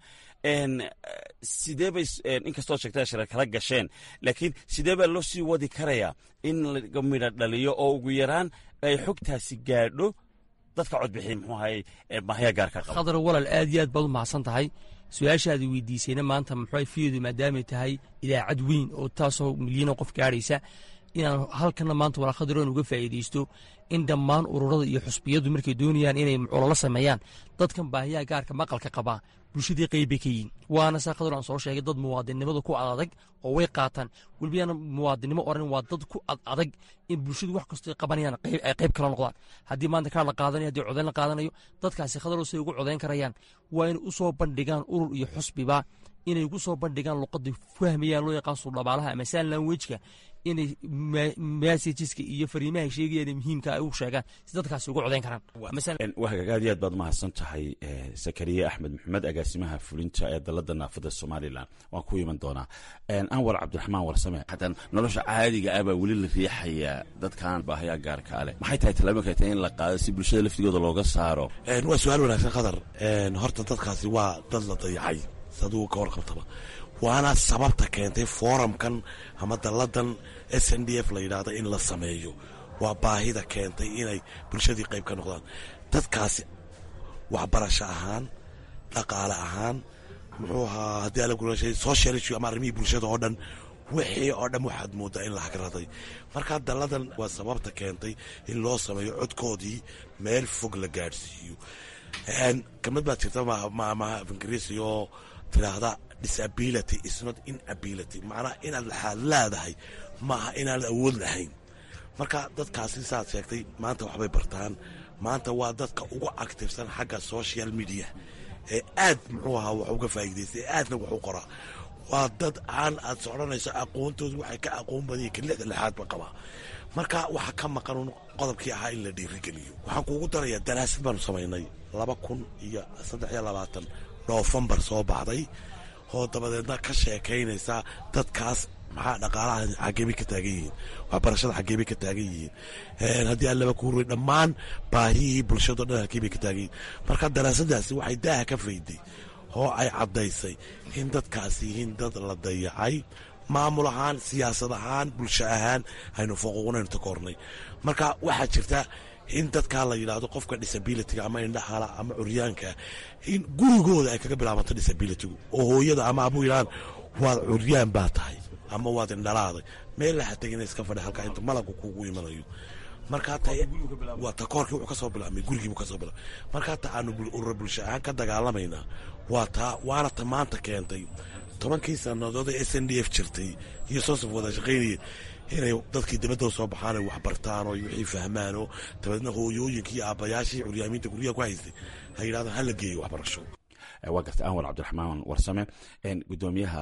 sidee bay inkastoo sheegtaa shira kala gasheen laakiin sidee baa loo sii wadi karayaa in laga midha dhaliyo oo ugu yaraan ay xogtaasi gaadho dadka codbixi muxuu ahay baahya gaarka qaba khadar walal aad iyo aad baad u mahadsan tahay su-aashaadi weydiisayna maanta muxuu fiyedu maadaamay tahay idaacad weyn oo taasoo milyano qof gaadhaysa inaan halkana maanta walaa khadaroon uga faa'iidaysto in dhammaan ururada iyo xusbiyadu markay doonayaan inay ololo sameeyaan dadkan baahiyaha gaarka maqalka qabaa bulshadii qeybbay ka yihin waana saa khadar aan soo sheegay dad muwaadinnimada ku adadag oo way qaataan welibana muwaadinnimo oran waa dad ku ad adag in bulshadu wax kastoo qabanayaan ay qayb kala noqdaan haddii maanta kaar la qaadanayo haddii codayn la qaadanayo dadkaasi khadarow say ugu codayn karayaan waa inay u soo bandhigaan urur iyo xusbiba inay ugu soo bandhigaan luqadda fahmayaan loo yaqaan suldhabaalaha ama saan lanwejka inay messageska iyo fariimaha sheegayaan muhiimka ay u sheegaan si dadkaasi ugu codayn karaan wahagaag aad iyo aad baad mahadsan tahay sakariye axmed maxamed agaasimaha fulinta ee dalada naafada somalilan waan ku iman doonaa anwar cabdiraxmaan warsame hadan nolosha caadiga ah baa weli la riixayaa dadkan baahayaa gaarka leh maxay tahay tallaabooyinka tahay in la qaado si bulshada laftigooda looga saaro waa su-aal wanaagsan khadar horta dadkaasi waa dad la dayacay saduu ka warqabtaba waana sababta keentay foramkan ama dalladan s n d f la yidhaahdo in la sameeyo waa baahida keentay inay bulshadii qayb ka noqdaan dadkaasi waxbarasho ahaan dhaqaale ahaan muxuu ahaa haddii ala gulashay social issue ama arrimihii bulshada oo dhan wixii oo dhan waxaad moodaa in la hagraday marka dalladan waa sababta keentay in loo sameeyo codkoodii meel fog la gaadhsiiyo kamid baad jirta maamaha af ingiriisi oo tidhaahda disability is not inability macnaha inaad laxaad leedahay maaha inaanad awood lahayn marka dadkaasi saad sheegtay maanta waxbay bartaan maanta waa dadka ugu actifsan xagga social media ee aad muxuu ahaa wax uga faa'iidaysta ee aadna wax u qoraa waa dad aan aad socdhanayso aqoontoodu waxay ka aqoon badanya ka lixda lixaadba qabaa marka waxaa ka maqan qodobkii ahaa in la dhiirigeliyo waxaan kuugu darayaa daraasad baanu samaynay laba kun iyo saddex iyo labaatan noofembar soo baxday oo dabadeedna ka sheekaynaysa dadkaas maxaa dhaqaalaha xageebay ka taagan yihiin waxbarashada xageebay ka taagan yihiin haddii aan laba kuurey dhammaan baahiyihii bulshado dhan halkeebay ka taagan yihiin marka daraasadaasi waxay daaha ka fayday oo ay caddaysay in dadkaasi yihiin dad la dayacay maamul ahaan siyaasad ahaan bulsho ahaan aynu foquuqnaynu takoornay marka waxaa jirta in dadkaa la yidhaahdo qofka disabilityga ama indhahala ama curyaanka in gurigooda ay kaga bilaabanto disabilitygu oo hooyada ama abuu yidhahaan waad curyaan baa tahay ama waad indhalaaday meel laha tegina iska fadhi halkaa inta malabka kuugu imanayo markaa ta waa takoorkii wuxuu kasoo bilaabmay gurigiibuu kasoo bilaabmay markaa ta aanu urura bulsho ahaan ka dagaalamaynaa waa taa waana ta maanta keentay tobankii sannadood ee s n d f jirtay iyo soosaf wada shaqaynayeen inay dadkii dibadda soo baxaan ay waxbartaan oo wixii fahmaan oo dabeedna hooyooyinkii aabbayaashii curyaamiinta guryaha ku haystay ha yidhahdaan hala geeyo waxbarasho waa gartay anwar cabdiraxmaan warsame gudoomiyaha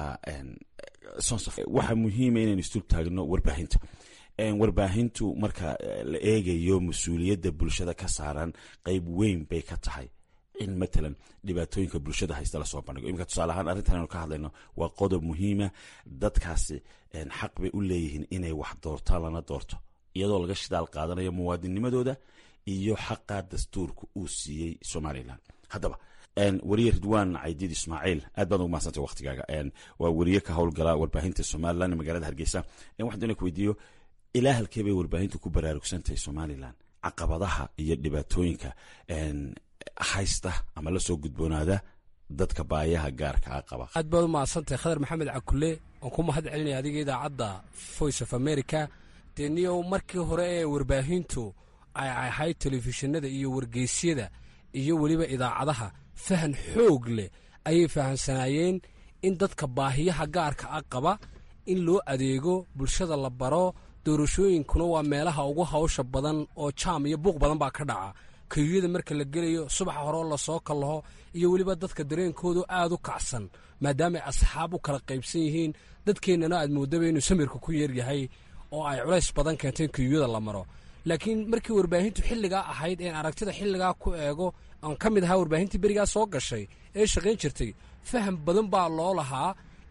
sonsaf waxaa muhiima inaynu istul taagno warbaahinta warbaahintu marka la eegayo mas-uuliyadda bulshada ka saaran qeyb weyn bay ka tahay in matalan dhibaatooyinka bulshada haysta lasoo bandhigo iminka tusaale ahaan arrintan aynu ka hadlayno waa qodob muhiima dadkaasi xaq bay u leeyihiin inay wax doortaan lana doorto iyadoo laga shidaal qaadanayo muwaadinnimadooda iyo xaqa dastuurka uu siiyey somalilan haddaba weriye ridwaan caydiid ismaaciil aad baad ugu mahadsantay waktigaaga waa weriye ka howlgala warbaahinta somalilan magaalada hargeysa waxaan doona ku weydiiyo ilaa halkee bay warbaahintu ku baraarugsantahay somalilan caqabadaha iyo dhibaatooyinka haysta ama la soo gudboonaada dadka baayaha gaarka a qaba aad baad u mahadsantahay khadar maxamed cakule oon ku mahad celinaya adiga idaacadda voice of america dee niyow markii hore ee warbaahintu ay ahayd telefishinada iyo wargeysyada iyo weliba idaacadaha fahan xoog leh ayay fahamsanaayeen in dadka baahiyaha gaarka a qaba in loo adeego bulshada la baro doorashooyinkuna waa meelaha ugu hawsha badan oo jaam iyo buuq badan baa ka dhaca kayuyada marka la gelayo subaxa horeo lasoo kallaho iyo weliba dadka dareenkoodu aad u kacsan maadaama ay asxaab u kala qaybsan yihiin dadkeennana aad moodaba inuu samirka ku yeeryahay oo ay culays badan keentay in kayuyada la maro laakiin markii warbaahintu xilligaa ahayd een aragtida xilligaa ku eego aan ka mid ahaa warbaahintii berigaa soo gashay ee shaqayn jirtay faham badan baa loo lahaa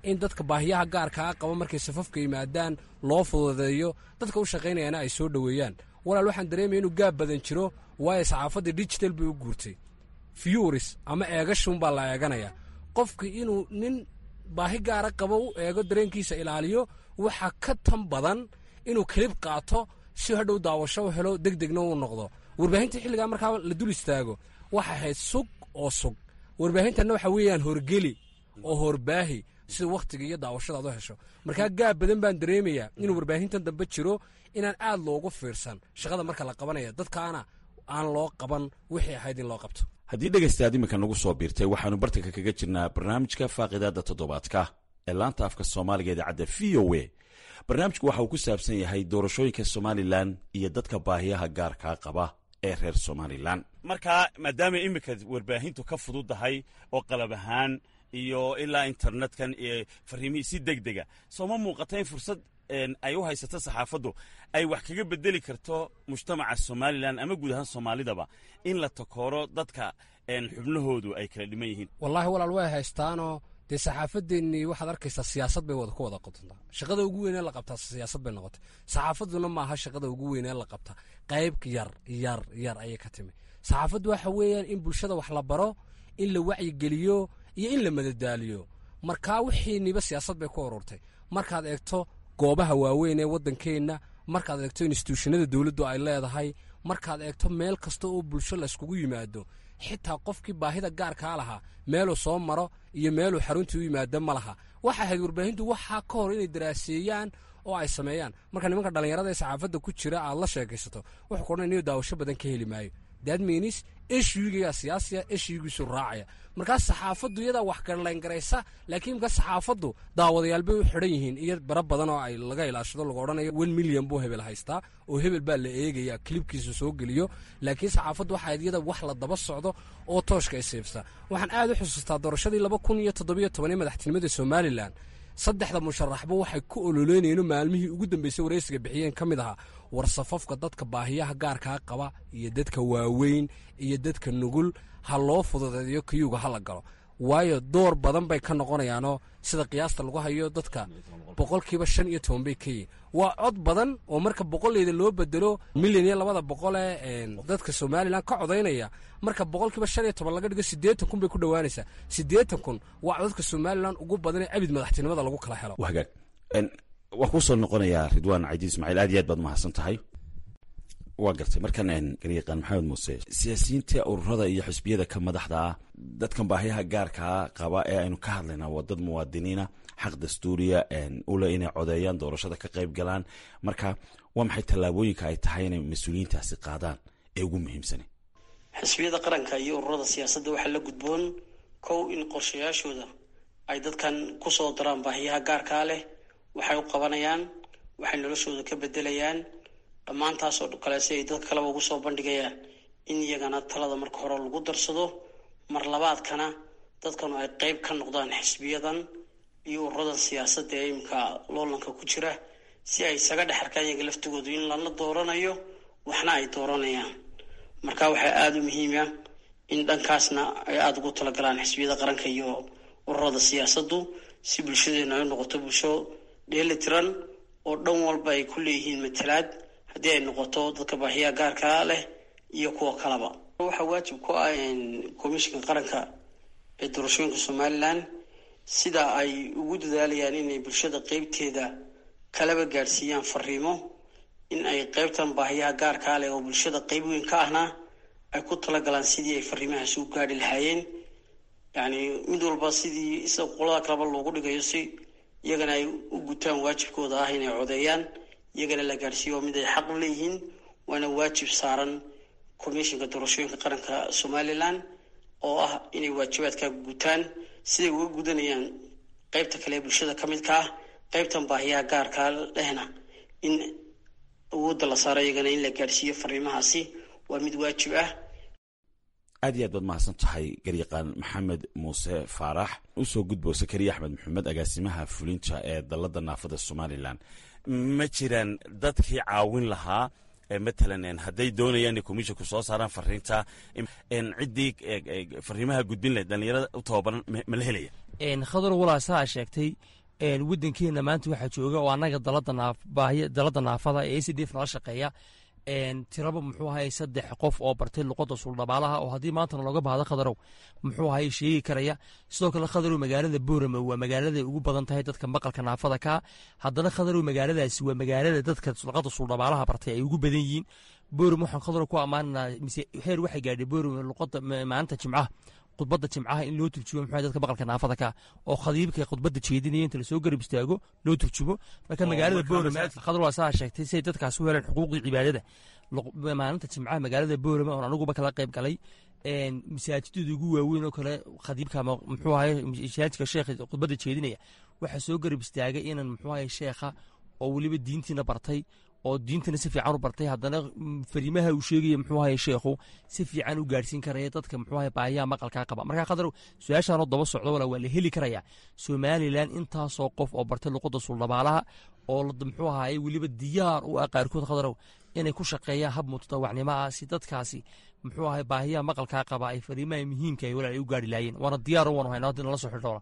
in dadka baahiyaha gaarkaa qaba markay safafka yimaadaan loo fududeeyo dadka u shaqaynayana ay soo dhoweeyaan walaal waxaan dareemaya inuu gaab badan jiro waayo saxaafaddii digital bay u guurtay fiyuris ama eegashunbaa la eeganaya qofki inuu nin baahi gaara qabo u eego dareenkiisa ilaaliyo waxaa ka tan badan inuu kelib qaato si hadhow daawasho u helo deg degna u noqdo warbaahinta xilligaa markaa la dul istaago waxa ahayd sug oo sug warbaahintanna waxa weeyaan horgeli oo horbaahi sida wakhtiga iyo daawashada ad u hesho markaa gaab badan baan dareemayaa inuu warbaahintan dambe jiro inaan aad loogu fiirsan shaqada marka la qabanaya dadkaana aan loo qaban wixii ahayd in loo qabto haddii dhegaystaad iminka nagu soo biirtay waxaannu bartanka kaga jirnaa barnaamijka faaqidaadda toddobaadka ee laanta afka soomaaliga idaacadda v o a barnaamijku waxa uu ku saabsan yahay doorashooyinka somalilan iyo dadka baahiyaha gaarkaa qaba ee reer somalilan markaa maadaama iminka warbaahintu ka fududdahay oo qalab ahaan iyo ilaa internetkan iyo fariimihii si deg dega sooma muuqata in fursad ay u haysato saxaafaddu ay wax kaga bedeli karto mujtamaca somalilan ama guud ahaan soomaalidaba in la takooro dadka xubnahoodu ay kala dhiman yihiin wallaahi walaal way haystaanoo dee saxaafadeennii waxaad arkaysaa siyaasad bay ku wada qotontaa shaqada ugu weynee la qabtaa siyaasad bay noqotay saxaafadduna maaha shaqada ugu weynee la qabta qayb yar yar yar ayay ka timi saxaafaddu waxa weeyaan in bulshada wax la baro in la wacyigeliyo iyo in la madadaaliyo markaa wixiiniba siyaasad bay ku ururtay markaad eegto goobaha waaweyn ee waddankeenna markaad eegto instituushanada dowladdu ay leedahay markaad eegto meel kasta oo bulsho layskugu yimaado xitaa qofkii baahida gaarkaa lahaa meeluu soo maro iyo meeluu xaruntii u yimaado ma laha waxa ahayd warbaahintu waxaa ka hor inay daraaseeyaan oo ay sameeyaan marka nimanka dhallinyarada ee saxaafadda ku jira aad la sheekaysato wuxuu ku odhan inuu daawasho badan ka heli maayo daadmiinis eshuigayaa siyaasiya eshuigiisu raacaya markaas saxaafaddu iyadaa wax garlayngaraysa laakiin markaas saxaafaddu daawadayaal bay u xidhan yihiin iyo bara badan oo ay laga ilaashado lagu odhanayo one milyan buu hebel haystaa oo hebel baa la eegaya kilibkiisa soo geliyo laakiin saxaafaddu waxaa iyada wax la daba socdo oo tooshka isiibsa waxaan aad u xusuustaa doorashadii laba kun iyo toddobiyo toban ee madaxtinimada somalilan saddexda musharaxba waxay ku ololeynayeen maalmihii ugu dambeysay waraysiga bixiyeen ka mid ahaa war safafka dadka baahiyaha gaarkaa qaba iyo dadka waaweyn iyo dadka nugul ha loo fududeeyo kiyuga ha la galo waayo door badan bay ka noqonayaanoo sida qiyaasta lagu hayo dadka boqolkiiba shan iyo toban bay ka yihin waa cod badan oo marka boqoleyda loo bedelo milyan iyo labada boqole dadka somalilan ka codaynaya marka boqolkiiba shan iyo toban laga dhigo siddeetan kun bay ku dhowaanaysaa siddeetan kun waa codadka somalilan ugu badan ee abid madaxtinimada lagu kala helo hagaag waa kuu soo noqonayaa ridwaan cadiid ismaaciil aad iyo aad baad mahadsan tahay waa gartay markan garyaqaan maxamed muuse siyaasiyiinta ururada iyo xisbiyada ka madaxda ah dadkan baahiyaha gaarkaa qaba ee aynu ka hadlaynaa waa dad muwaadiniina xaq dastuuriya ule inay codeeyaan doorashada ka qayb galaan marka waa maxay tallaabooyinka ay tahay inay mas-uuliyiintaasi qaadaan ee ugu muhiimsani xisbiyada qaranka iyo ururada siyaasadda waxaa la gudboon kow in qorshayaashooda ay dadkan kusoo daraan baahiyaha gaarkaa leh waxay u qabanayaan waxay noloshooda ka bedelayaan dhammaantaasoo kale si ay dadka kaleba ugu soo bandhigayaan in iyagana talada marka hore lagu darsado mar labaadkana dadkanu ay qeyb ka noqdaan xisbiyadan iyo ururadan siyaasadda ee imika loolanka ku jira si ay isaga dhex arkaan iyaga laftigoodu in lala dooranayo waxna ay dooranayaan marka waxaa aada u muhiima in dhankaasna ay aada ugu talagalaan xisbiyada qaranka iyo ururada siyaasaddu si bulshadeena ay noqoto bulsho dheeli tiran oo dhan walba ay ku leeyihiin matalaad haddii ay noqoto dadka baahiyaha gaarkaa leh iyo kuwa kaleba waxaa waajib ku ah komishinka qaranka ee doorashooyinka somalilan sida ay ugu dadaalayaan inay bulshada qeybteeda kalaba gaadhsiiyaan fariimo in ay qeybtan baahiyaha gaarkaa leh oo bulshada qeyb weyn ka ahna ay ku talagalaan sidii ay fariimahaasi u gaadhi lahaayeen yacni mid walba sidii sida qolada kaleba loogu dhigayo si iyagana ay u gutaan waajibkooda ah inay codeeyaan iyagana la gaadhsiiyo mid ay xaq u leeyihiin waana waajib saaran komishinka doorashooyinka qaranka somalilan oo ah inay waajibaadkaa gutaan siday uga gudanayaan qeybta kale ee bulshada ka midka ah qeybtan baahiyaha gaarkaa lehna in awoodda la saaro iyagana in la gaadhsiiyo fariimahaasi waa mid waajib ah aad iyo aad baad mahadsan tahay garyaqaan maxamed muuse faarax usoo gudbo sakariya axmed maxamed agaasimaha fulinta ee dalada naafada somalilan ma jiraan dadkii caawin lahaa matalan hadday doonayaan inay komishinku soo saaraan fariinta ciddii fariimaha gudbin lahayd dhallinyarada u tababaran ma la helaya khadar walaa saa sheegtay waddankeena maanta waxaa jooga oo annaga dalada naafada ee a c d f nala shaqeeya tiraba muxuu ahay saddex qof oo bartay luqadda suuldhabaalaha oo haddii maantana looga baahdo khadarow muxuu ahay sheegi karaya sidoo kale khadarow magaalada boorame waa magaaladay ugu badan tahay dadka maqalka naafada ka haddana khadarow magaaladaasi waa magaalada dadka luqadda suuldhabaalaha bartay ay ugu badan yihiin boorame waxaan khadarow ku ammaananaa mise heer waxay gaadhay boorame luqadda maalinta jimcaha khudbadda jimcaha in loo turjumo muxuu dadka maqalka naafada ka oo khadiibka khudbadda jeedinaya inta lasoo garab istaago loo turjumo marka magaalada boorame khadar waa saa sheegtay si ay dadkaas u heleen xuquuqdii cibaadada maalinta jimcaha magaalada boorame oon aniguba kala qayb galay masaajidada ugu waaweyn oo kale khadiibka ama muxuu ahay masaajidka sheekha khudbadda jeedinaya waxaa soo garab istaagay inan muxuu ahay sheekha oo weliba diintiina bartay oo diintana si fiican u bartay haddana fariimaha uu sheegaya muxuu ahay sheekhu si fiican u gaadhsiin karaya dadka muxuu ahay baahiyaha maqalkaa qaba markaa khadar su-aashaanoo daba socdo walaa waa la heli karayaa somalilan intaasoo qof oo bartay luqadda suuldhabaalaha oo muxuu ahaye weliba diyaar u ah qaarkood khadarow inay ku shaqeeyaan hab mutadawacnimo ah si dadkaasi muxuu ahay baahiyaha maqalkaa qaba ay fariimaha muhiimka ay walaa ay u gaari laayeen waana diyaar u wanu haynaa haddii nala soo xidhoona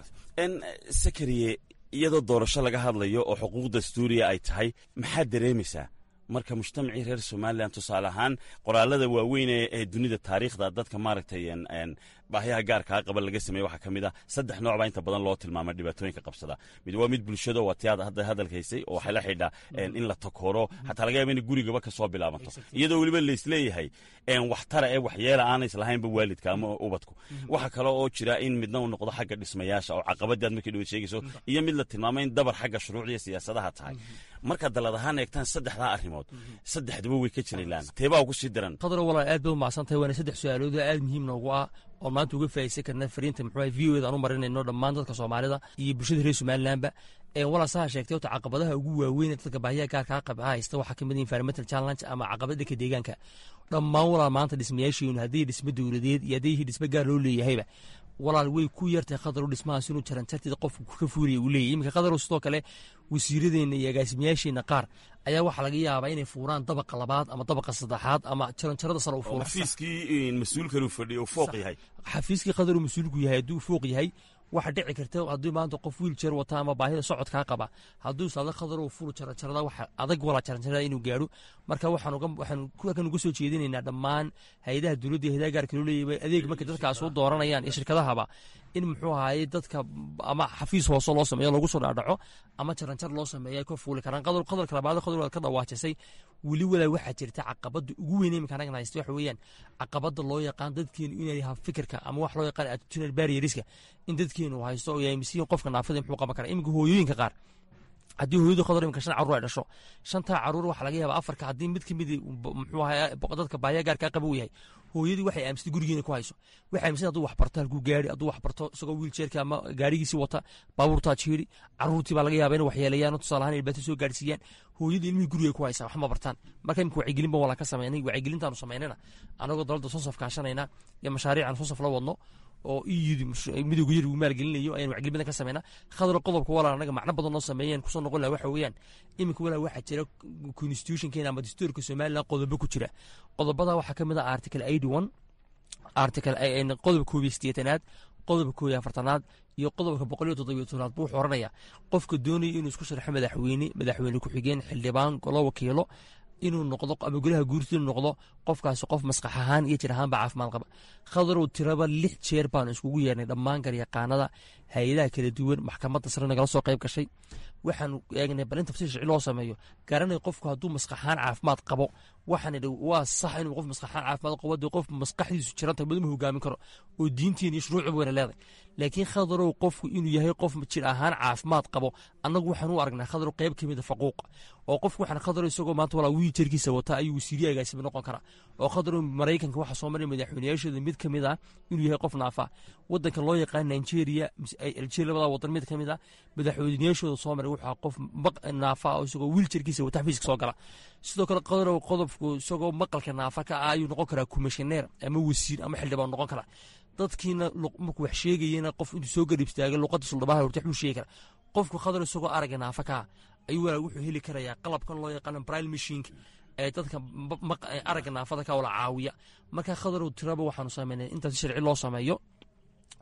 sakariye iyadoo doorasho laga hadlayo oo xuquuq dastuuriya ay tahay maxaad dareemaysaa marka mujtamacii reer somalilan tusaale ahaan qoraalada waaweyn ee dunida taariikhda dadka maaragtay baahyaha gaarkaa qaba laga sameeye waxaa ka mid ah saddex nooc baa inta badan loo tilmaama dhibaatooyinka qabsada mid waa mid bulshado waa tiyaad hadda hadalkaysay oo waxay la xidhaa in la takooro xataa laga yaaba in gurigaba kasoo bilaabanto iyadoo weliba laisleeyahay waxtara ee waxyeela aanay islahaynba waalidka ama ubadku waxa kale oo jira in midna uu noqdo xagga dhismayaasha oo caqabadaad markii dhawaad sheegayso iyo mid la tilmaamo in dabar xagga shuruucda iyo siyaasadaha tahay markaad dalad ahaan eegtaan saddexdaa arrimood saddexduba way ka jiraylaan teebaa ugu sii daran khadro walaal aad baad umacsan tahay waana saddex su-aalood oo aad muhiim noogu ah oo maanta uga faa'idaysan karna fariinta muxuu ahay v o eda aan u marinayno dhammaan dadka soomaalida iyo bulshada reer somalilandba walaal saha sheegtay horta caqabadaha ugu waaweyn ee dadka baahiyaha gaarkaa qaba haysta waxaa ka mid ah environmental challenge ama caqabad dhanka deegaanka dhammaan walaal maanta dhismayaasheenu haddii dhismo dowladeed iyo haddii dhismo gaar loo leeyahayba walaal way ku yartahay khadaru dhismahaas inuu jaranjarteeda qofku ka fuuraya uu leeyahy iminka khadaru sidoo kale wasiiradeenna iyo agaasimayaasheenna qaar ayaa waxaa laga yaabaa inay fuuraan dabaqa labaad ama dabaqa saddexaad ama jaranjarada sare u fuura xafiiskii mas-uulkan uu fadhiyo fooq yahay xafiiskii khadaru mas-uulku yahay hadduu fooq yahay waxa dhici karta haddii maanta qof wiiljeer wata ama baahida socodkaa qaba hadduu saada khadar fulu jaranjarada waxa adag walaa jaranjarada inuu gaadho marka waxaan kan uga soo jeedinaynaa dhammaan hay-adaha dowladda iyo hayadaha gaarka loo leeyahay adeeg markay dadkaas u dooranayaan iyo shirkadahaba in muxuu ahaye dadka ama xafiis hoose loo sameeyo lagu soo dhaadhaco ama jaranjar loo sameeyo ay ka fuuli karaan qodolka labaad qodol waad ka dhawaajisay weli walaa waxaa jirta caqabada ugu weyn iminka anagan haysta waxa weeyaan caqabada loo yaqaan dadkeenu inay ha fikirka ama wax loo yaqaan attitudinal barrieriska in dadkeenu haysto oo yaamisiin qofka naafada muxuu qaban karaa iminka hooyooyinka qaar haddii hooyadu khadar iminka shan caruur ay dhasho shantaa caruur waxaa laga yaabaa afarka haddii mid ka mid muxuu ahaa dadka baahiya gaarkaa qaba uu yahay hooyadii waxay aaminsatay gurigeena ku hayso waxay aaminsan hadduu wax barto halkuu gaari hadduu wax barto isagoo wiiljeerka ama gaarigiisii wata baabuurtaa jiiri caruurtii baa laga yaaba in waxyeelayaan tusaale ahaan ilbaato soo gaarsiiyaan hooyadii ilmihii guriga ku haysaa wax ma bartaan marka imika wacyigelin ba walaa ka sameynay wacyigelintaanu samaynayna anagoo dalalda sonsaf kaashanayna iyo mashaariican sonsaf la wadno oo iyidi midowga yar uu maalgelinayo ayaan wacgelin badan ka sameynaa khadar qodobka walaa anaga macno badan noo sameeyeen kusoo noqon laha waxa weeyaan iminka walaa waxaa jira constitutionkeena ama dastuurka somaliland qodobo ku jira qodobada waxaa ka mid ah article eighty one article qodob koob iyo sideetanaad qodobka koob iyo afartanaad iyo qodobka boqol iyo toddobiyo tobnaad buu wuxuu oranaya qofka doonaya inuu isku sharxo madaxweyne madaxweyne ku-xigeen xildhibaan golo wakiilo inuu noqdo ama golaha guurta inuu noqdo qofkaasi qof maskax ahaan iyo jir ahaanba caafimaad qaba khadarow tiraba lix jeer baanu iskugu yeernay dhammaan garyaqaanada hay-adaha kala duwan maxkamadda sare nagala soo qayb gashay waxaanu eegnay bal in tafsiir sharci loo sameeyo garanay qofku hadduu maskax ahaan caafimaad qabo waxaan idhi waa sax inuu qof maskax ahaan caafimaad qabo dee qof maskaxdiisu jiranta baduma hogaamin karo oo diintiin iyo shuruucba wayna leedahay laakiin khadarow qofku inuu yahay qof jir ahaan caafimaad qabo annagu waxaan u aragnaa khadarow qayb ka mida faquuqa oo qofku waxaan khadarow isagoo maanta walaa wiiljarkiisa wata ayuu wasiiriye agaasima noqon karaa oo khadarow maraykanka waxaa soo maray madaxweynayaashooda mid ka mid ah inuu yahay qof naafa wadanka loo yaqaan nigeria algeria labada wadan mid ka mid ah madaxweynayaashooda soo maray wuxuu qof naafa oo isagoo wiiljarkiisa wata xafiiska soo gala sidoo kale qadarow qodobku isagoo maqalka naafa ka ah ayuu noqon karaa kumishineer ama wasiir ama xildhibaan noqon karaa dadkiina markuu wax sheegayena qof intuu soo garib istaagay luqadda suldhabaha horta waxbuu sheegi karaa qofku khadar isagoo aragga naafa ka ah ayuu walaa wuxuu heli karayaa qalabkan loo yaqaano bril machinka ee dadka aragga naafada ka wala caawiya marka khadarow tiraba waxaanu sameynay intaas sharci loo sameeyo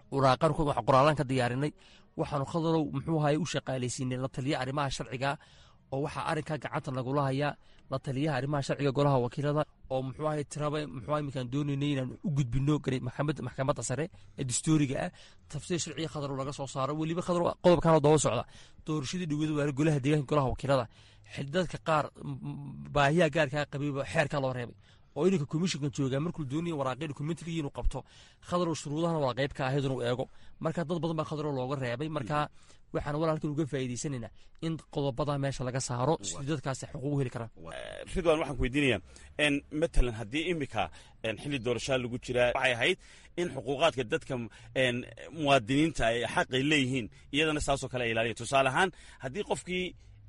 waraaqan wax qoraalaan ka diyaarinay waxaanu khadarow muxuu ahaye u shaqaalaysiinay la taliya arrimaha sharciga oo waxaa arrinkaa gacanta nagula hayaa la taliyaha arrimaha sharciga golaha wakiilada oo muxuu ahaye tiraba muxuu ahaye iminkaan doonaynay inaan u gudbino maxkamad maxkamadda sare ee dastuuriga ah tafsiir sharciga khadarow laga soo saaro weliba khadarow qodobkanoo daba socda doorashadii dhowada waale golaha deegaanka golaha wakiilada xildadka qaar baahiyaha gaarkaa qabayba xeerkaa loo reebay oo ininka komishinkan joogaa markuu doonaya waraaqii dokumentarigii inuu qabto khadarow shuruudahana waa qayb ka ahayd inuu eego marka dad badan baa khadarow looga reebay marka waxaan walaalkan uga faa'iidaysanaynaa in qodobada meesha laga saaro si dadkaasi xuquuq u heli karaan ridwan waxaan ku weydiinayaa matalan haddii imika xilli doorashaa lagu jiraa waxay ahayd in xuquuqaadka dadka muwaadiniinta ay xaqay leeyihiin iyadana saasoo kale ay ilaaliya tusaale ahaan haddii qofkii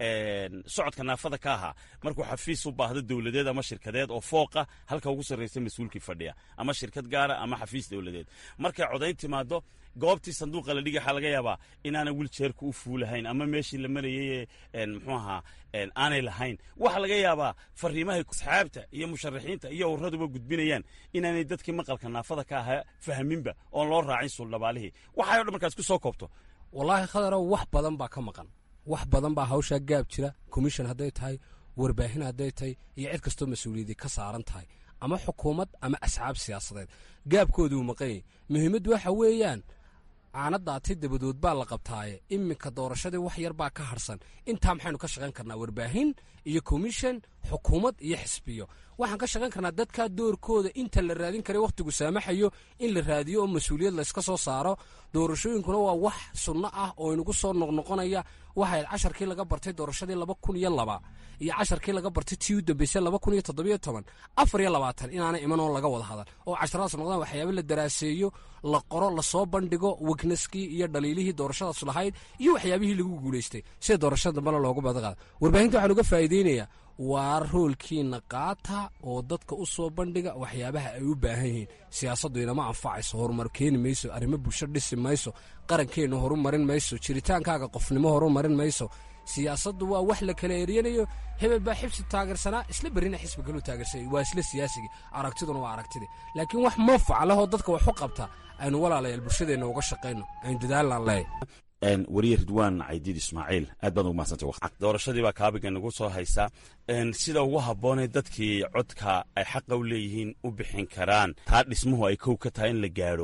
socodka naafada ka ahaa markuu xafiis u baahdo dowladeed ama shirkadeed oo fooqa halka ugu sarraysa mas-uulkii fadhiya ama shirkad gaara ama xafiis dowladeed markay codayn timaado goobtii sanduuqa la dhigi waxaa laga yaabaa inaana wiljeerka u fuulahayn ama meeshii la marayay muxuu ahaa aanay lahayn waxaa laga yaabaa fariimahay asxaabta iyo musharaxiinta iyo urraduba gudbinayaan inaanay dadkii maqalka naafada ka ahaa fahminba oon loo raacin suuldhabaalihii waxay o dhan markaas ku soo koobto wallaahi khadarow wax badan baa ka maqan wax badan baa hawshaa gaab jira commission hadday tahay warbaahin hadday tahay iyo cid kastoo mas-uuliyadii ka saaran tahay ama xukuumad ama asxaab siyaasadeed gaabkooduu maqanyay muhiimaddu waxa weeyaan caanadaati dabadood baa la qabtaaye iminka doorashadii wax yar baa ka harsan intaa maxaynu ka shaqayn karnaa warbaahin iyo commission xukuumad iyo xisbiyo waxaan ka shaqayn karnaa dadkaa doorkooda inta la raadin karay wakhtigu saamaxayo in la raadiyo oo mas-uuliyad layska soo saaro doorashooyinkuna waa wax sunno ah oo inagu soo noqnoqonaya waxayd casharkii laga bartay doorashadii laba kun iyo laba iyo casharkii laga bartay tii u dambeysay laba kun iyo toddobiyo toban afar iyo labaatan inaanay iman oo laga wada hadal oo casharadaas noqdaan waxyaaba la daraaseeyo la qoro lasoo bandhigo wegnaskii iyo dhaliilihii doorashadaas lahayd iyo waxyaabihii lagu guulaystay sida doorashada dambena loogu badaqaada warbaahinta waxaan uga faa'iideynayaa waa roolkiina qaata oo dadka u soo bandhiga waxyaabaha ay u baahan yihiin siyaasaddu inama anfacayso horumar keeni mayso arrimo bulsho dhisi mayso qarankeenna horumarin mayso jiritaankaaga qofnimo horumarin mayso siyaasaddu waa wax la kala eriyanayo hebel baa xibsi taageersanaa isla berrina xisbi kaluu taageersanyay waa isla siyaasigii aragtiduna waa aragtidii laakiin wax manfac leh oo dadka wax u qabta aynu walaalayaal bulshadeenna uga shaqayno aynu dadaalnaan leeyahy wariye ridwaan caydiid ismaaciil aad baad ugu mahadsantay doorashadii baa kaabiga nagu soo haysaa sida ugu habboonee dadkii codka ay xaqa u leeyihiin u bixin karaan taa dhismuhu ay kow ka tahay in la gaadho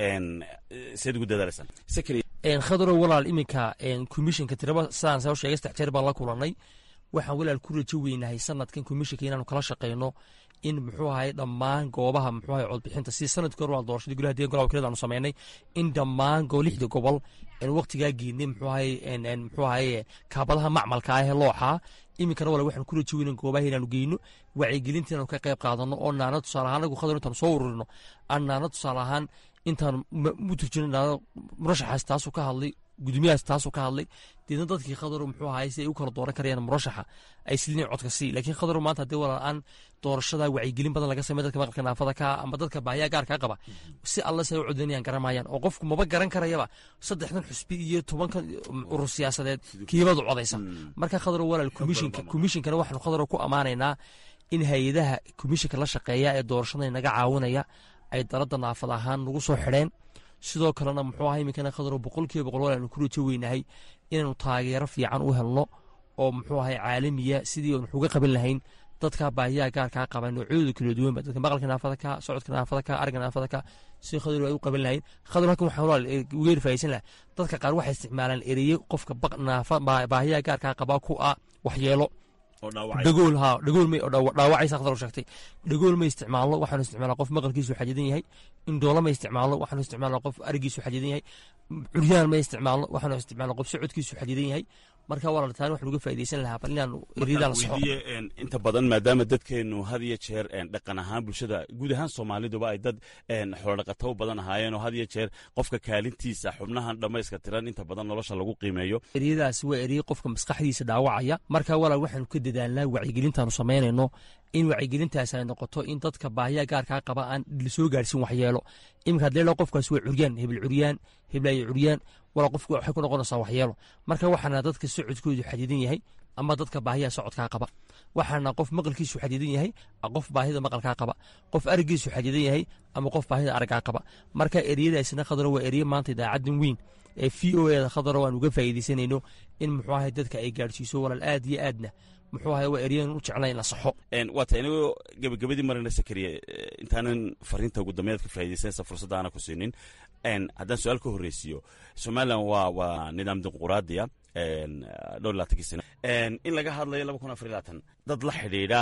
seed ugu dadaalaysaan khadarow walaal iminka komishinka tiraba sidaan soo sheegay saddex jeer baan la kulannay waxaan walaal ku rajo weynahay sanadkan komishinka inaanu kala shaqayno in muxuu ahaye dhammaan goobaha muxuu ahaye codbixinta si sanadkii hore waa doorashadii golaha deegan golaha wakiilada aanu samaynay in dhammaan lixda gobol aanu waqtigaa geynay muxuu ahaye muxuu ahaye kaabadaha macmalka ah ee looxaa iminkana wala waxaan ku rajo weynan goobaha inaanu geyno wacyigelinta inaanu ka qayb qaadano oo naana tusaale ahaan anagu khadar intaanu soo ururino aan naana tusaale ahaan intaan u turjino naana murashaxaas taasuu ka hadlay gudoomiyahaas taasuu ka hadlay deedna dadkii khadarow muxuu ahaay si ay u kala dooran karayaan murashaxa ay silinayn codka sii laakiin khadarow maanta haddii walaal-aan doorashada wacyigelin badan laga samey dadka maqalka naafada ka ama dadka baahiyaa gaarkaa qaba si alla si ay u codaynayaan garamayaan oo qofku maba garan karayaba saddexdan xusbi iyo tobankan urur siyaasadeed kiibadu codaysa marka khadarow walaal komishinka komishinkana waxaanu khadarow ku ammaanaynaa in hay-adaha komishinka la shaqeeya ee doorashada naga caawinaya ay daladda naafad ahaan nagu soo xidheen sidoo kalena muxuu ahaa iminkana khadarow boqolkiiba boqol walaanu ku rajo weynahay inaanu taageero fiican u helno oo muxuu ahay caalamiya sidii aan waxuga qaban lahayn dadka baahiyaha gaarkaa qaba noocyadooda kala duwanba dadka maqalka naafada ka socodka naafada ka ariga naafada ka si khadarow ay u qaban lahayn khadar halkan waxaan walaal uga erfahaysan laha dadka qaar waxay isticmaalaan ereye qofka naafa baahiyaha gaarkaa qaba ku ah waxyeelo dhagool ha dhagool may dhaawacaysa khadar sheegtay dhagool may isticmaalno waxaanu isticmaalnaa qof maqalkiisu xadidan yahay indhoola may isticmaalno waxaanu isticmaalnaa qof arigiisu xadidan yahay curyaan may isticmaalno waxaanu isticmaalnaa qof socodkiisu xadidan yahay marka walaal taani waxaan uga faa'iidaysan lahaa bal inaanu eriyadaan saxo inta badan maadaama dadkeenu had iyo jeer dhaqan ahaan bulshada guud ahaan soomaaliduba ay dad xoolodhaqato u badan ahaayeen oo had iyo jeer qofka kaalintiisa xubnahan dhammayska tiran inta badan nolosha lagu qiimeeyo eriyadaasi waa eriye qofka maskaxdiisa dhaawacaya marka walaal waxaanu ka dadaalnaa wacyigelintaanu samaynayno in wacyigelintaasi ay noqoto in dadka baahiya gaarkaa qaba aan lasoo gaarsin waxyeelo iminka hadii la qofkaasi waa curyaan hebel curyaan heblayo curyaan walaa qofku waxay ku noqonaysaa waxyeelo marka waxaana dadka socodkoodu xadidan yahay ama dadka baahiyaha socodkaa qaba waxaana qof maqalkiisu xadidan yahay qof baahida maqalkaa qaba qof arigiisu xadidan yahay ama qof baahida aragaa qaba marka ereyadaasina khadaro waa ereye maanta idaacadan weyn ee v o eda khadaro aan uga faa'iidaysanayno in muxuu ahay dadka ay gaadhsiiso walaal aad iyo aadna muxuu ahay waa ereyan u jeclay in la saxo waata inagoo gebagabadii marina sakariye intaanan fariinta ugu dambeed ka faa'iidaysanaysa fursadda aana ku siinin haddaan su-aal ka horreysiiyo somalilan waa waa nidaam dimuquraadiya dhowr laatankii sano in laga hadlayo laba kun afar iyo labaatan dad la xidhiidha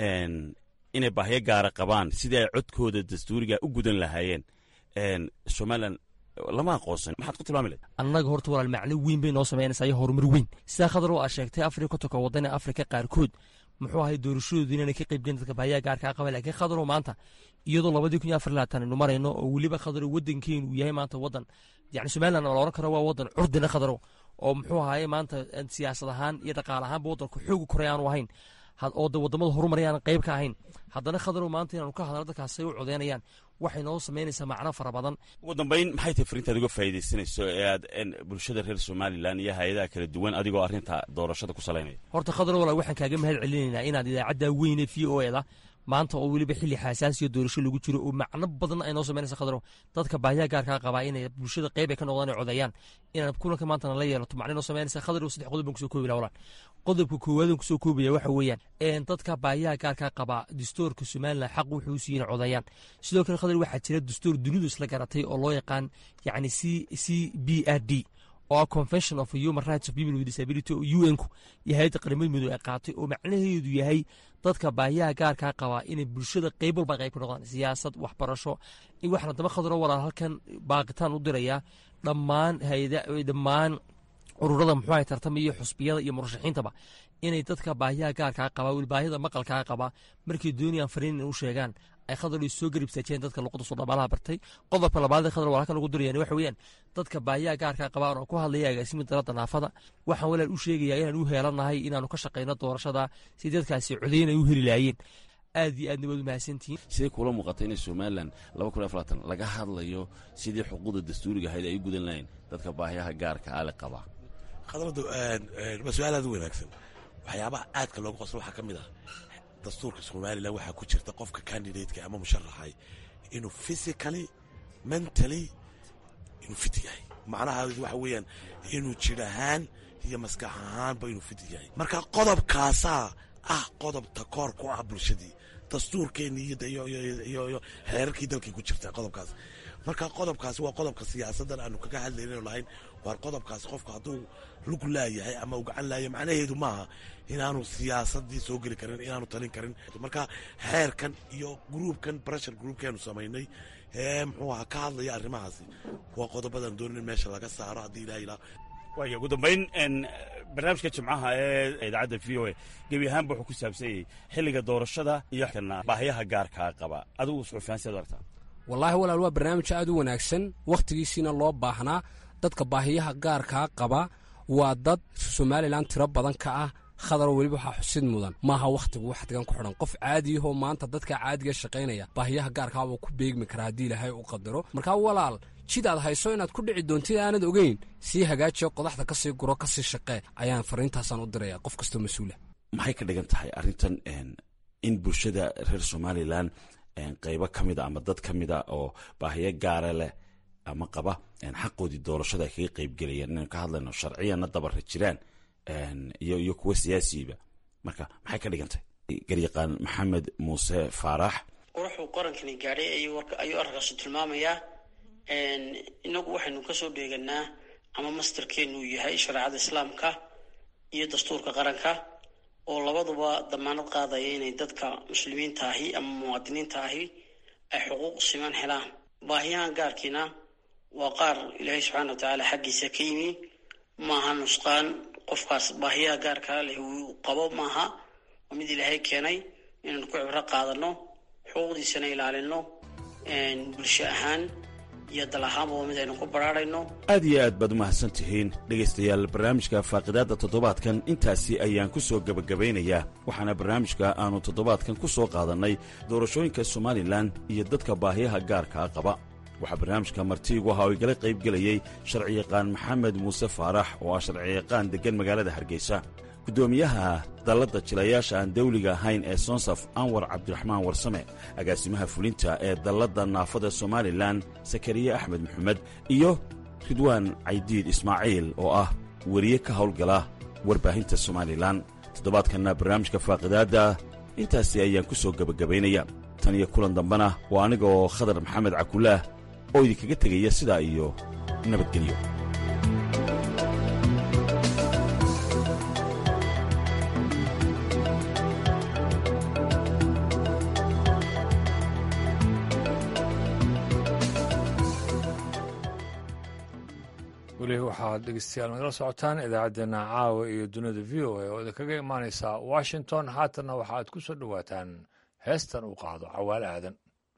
inay baahyo gaara qabaan sidii ay codkooda dastuuriga u gudan lahaayeen somalilan lama aqoonsan maxaad ku tilmaami lahayd annaga horta walaal macno weyn bay noo samaynaysaa iyo horumar weyn sidaa khadar oo aad sheegtay afrika kotonka wadana afrika qaarkood muxuu ahay doorashadoodu inaanay ka qayb gelin dadka baahiyaha gaarkaa qaba laakiin khadaro maanta iyadoo labadii kun iyo afar labaatan aynu marayno oo weliba khadaro waddankeenu uu yahay maanta waddan yani somaliland la oran karo waa waddan curdina khadaro oo muxuu ahaye maanta siyaasad ahaan iyo dhaqaale ahaanba waddanku xoogi koray aanu ahayn oo de wadamada horumaray aanan qayb ka ahayn haddana khadarow maanta inaanu ka hadalno dadkaasay u codeynayaan waxay noo samaynaysaa macno fara badan ugu dambayn maxay tahay fariintaad uga faa'iidaysanayso ee aad bulshada reer somalilan iyo hay-adaha kala duwan adigoo arrinta doorashada ku salaynaya horta khadarow walaal waxaan kaaga mahad celinaynaa inaad idaacadda weyne v o eda maanta oo weliba xilli xasaasiyo doorasho lagu jiro oo macno badan ay noo samaynaysa khadaro dadka baahiyaha gaarkaa qabaa inay bulshada qayb ay ka noqdaan ay codeeyaan inaan kulanka maanta nala yeelato macno noo samaynaysa khadarow saddex qodob baan kusoo koobi laha walaal qodobka koowaad aan kusoo koobaya waxa weeyaan dadka baahiyaha gaarkaa qabaa dastuurka somaliland xaq wuxuu u siiyey inay codeeyaan sidoo kale khadar waxaa jira dastuur dunidu isla garatay oo loo yaqaan yacni c c b r d oo ah convention of human rights of people with disability oo u n-ku iyo hay-adda qaramada midoobe ay qaatay oo macnaheedu yahay dadka baahiyaha gaarkaa qabaa inay bulshada qayb walba qayb ka noqdaan siyaasad waxbarasho waxaana daba khadaro walaal halkan baaqitaan u dirayaa dhammaan hayada dhammaan ururada muxuu ahay tartama iyo xusbiyada iyo murashaxiintaba inay dadka baahiyaha gaarkaa qabaa weli baahida maqalkaa qabaa markay doonayaan fariin inay u sheegaan ay khadar soo garibsaajeen dadka luqada soomaalaha bartay qodobka labaad khadar waa halkan ugu dirayaan waxa weeyaan dadka baahiyaha gaarkaa qabaa oo ku hadlaya agaasimi dalada naafada waxaan walaal u sheegayaa inaan u heelanahay inaanu ka shaqayno doorashada si dadkaasi codeyn ay u heli lahaayeen aad iyo aadna waad u mahadsantihiin sidee kuula muuqata inay somalilan laba kun afar labaatan laga hadlayo sidii xuquuqda dastuuriga ahayd ay u gudan lahayn dadka baahiyaha gaarka ale qabaa khadradu waa su-aal aad u wanaagsan waxyaabaha aadka looga qoslo waxaa ka mid ah dastuurka somalilan waxaa ku jirta qofka candidateka ama musharaxay inuu physically mentally inuu fit yahay macnahaas waxa weeyaan inuu jir ahaan iyo maskax ahaanba inuu fit yahay marka qodobkaasaa ah qodob takoor ku ah bulshadii dastuurkeennii iyo xeerarkii dalkii ku jirta qodobkaas marka qodobkaasi waa qodobka siyaasaddan aanu kaga hadlaynayno lahayn waar qodobkaasi qofku hadduu lug laayahay ama uu gacan laayahay macnaheedu maaha inaanu siyaasadii soo geli karin inaanu talin karin marka xeerkan iyo gruubkan breshar gruubkeenu samaynay ee muxuu aha ka hadlaya arrimahaasi waa qodobadan doonin meesha laga saaro haddii ilaha ilaa waaya ugu dambayn barnaamijka jimcaha ee idaacadda v o a gebi ahaanba wuxuu ku saabsanyay xilliga doorashada iyo baahiyaha gaarkaa qaba adigu suxufiyan siad aragtaa wallaahi walaal waa barnaamij aad u wanaagsan wakhtigiisiina loo baahnaa dadka baahiyaha gaarkaa qaba waa dad somalilan tiro badan ka ah khadaro weliba waxaa xusid mudan maaha wakhtigu waxdigan ku xidhan qof caadiyahoo maanta dadka caadiga shaqaynaya baahiyaha gaarkaabuu ku beegmi karaa haddii ilaahay u qadaro markaa walaal jid aad hayso inaad ku dhici doontid aanad ogeyn sii hagaajiyo qodaxda ka sii guro ka sii shaqee ayaan fariintaasaan u diraya qof kastoo mas-uula maxay ka dhigan tahay arrintan in bulshada reer somalilan qaybo ka mida ama dad ka mida oo baahiyo gaara leh ama qaba xaqoodii doorashada ay kaga qaybgelayaan inaynu ka hadlayno sharciyanna dabara jiraan iyo kuwa siyaasiba marka maxay ka dhigan tahay garyaqaan maxamed muuse faarax quruxuu qarankani gaadhay ayuu arrinkaasu tilmaamayaa inagu waxaynu kasoo dheeganaa ama mastarkeenu yahay shareecada islaamka iyo dastuurka qaranka oo labaduba damaanad qaadaya inay dadka muslimiinta ahi ama muwaadiniinta ahi ay xuquuq siman helaan baahiyahan gaarkiina waa qaar ilaahay subxaana watacaala xaggiisa ka yimi maaha nusqaan qofkaas baahiyaha gaarkaa leh uu qabo maaha waa mid ilaahay keenay inaynu ku cibro qaadano xuquuqdiisana ilaalino bulsho ahaan iyo dal ahaanba waa mid aynu ku baraarayno aad iyo aad baad u mahadsan tihiin dhegaystayaal barnaamijka faaqidaadda toddobaadkan intaasi ayaan ku soo gebagabaynayaa waxaana barnaamijka aannu toddobaadkan ku soo qaadannay doorashooyinka somalilan iyo dadka baahiyaha gaarkaa qaba waxaa barnaamijka martiigu ahaa oo igala qaybgelayey sharciyaqaan maxamed muuse faarax oo ah sharciyaqaan deggan magaalada hargeysa guddoomiyaha dalladda jilayaasha aan dawliga ahayn ee sonsaf anwar cabdiraxmaan warsame agaasimaha fulinta ee dalladda naafada somalilan sakariye axmed maxamed iyo ridwaan caydiid ismaaciil oo ah weriye ka hawlgala warbaahinta somalilan toddobaadkanna barnaamijka faaqidaadda intaasi ayaan ku soo gebagabaynaya tan iyo kulan dambena waa aniga oo khadar maxamed cakullaah oo idinkaga tegaya sidaa iyo nabadgelyo weli waxaad dhegeystayaal nagala socotaan idaacaddeenna caawa iyo dunida v o a oo idinkaga imaanaysa washington haatanna waxaad ku soo dhowaataan heestan uu qaado cawaale aadan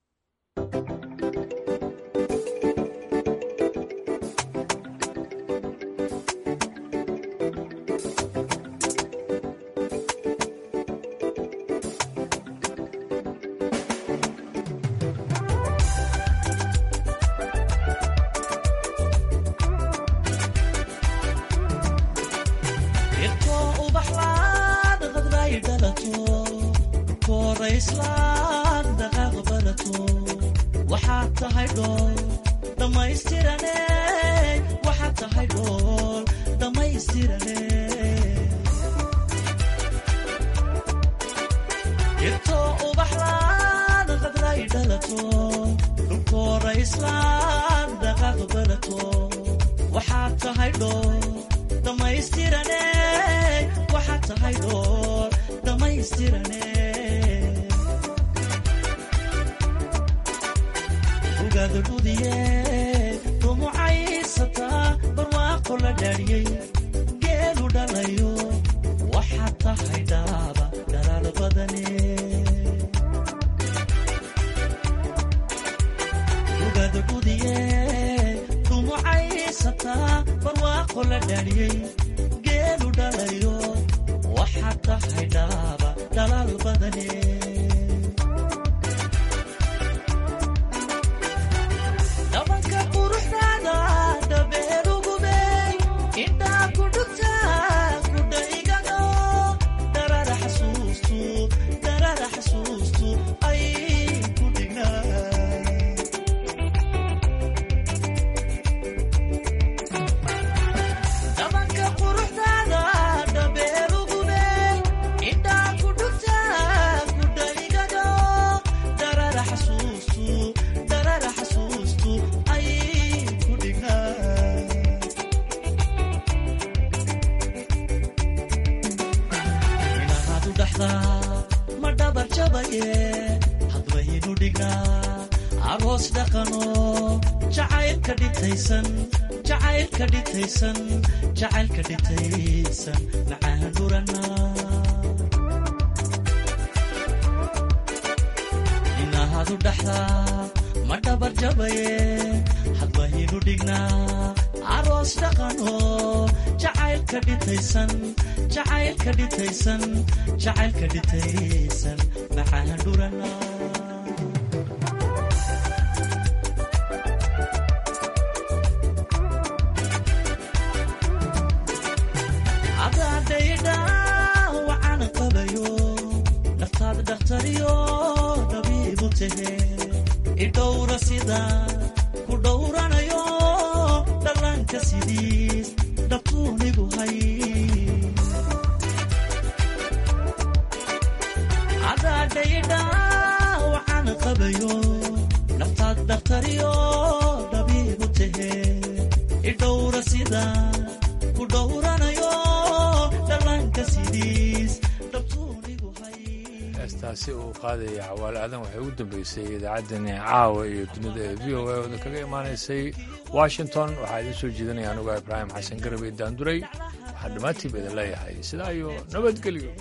heestaasi uu qaadaya cawaale aadan waxay ugu dambeysay idaacaddani caawa iyo dunida ee v o a oo idinkaga imaanaysay washington waxaa idiin soo jeedinaya anuga ibraahim xasan garab iyo daanduray waxaan dhammaantiiba idin leeyahay sidaa iyo nabadgelyo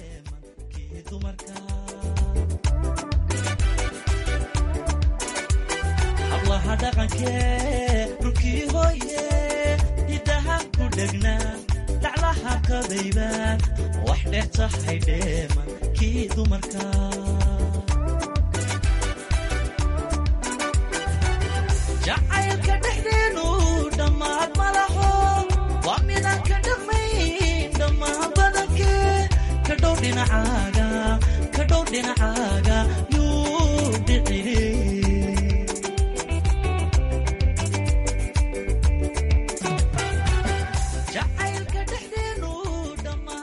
hablaha dhaqankee dhulkii hooye hidaha ku dhegna dhaclaha qabaybaan wax dheer tahay dheema kii dumarka jacaylka dhexdeenu dhammaad ma laho waa midaan ka dhaqmayn dhammaan badankee dhinacaaga ka dhow dhinacaaga yuu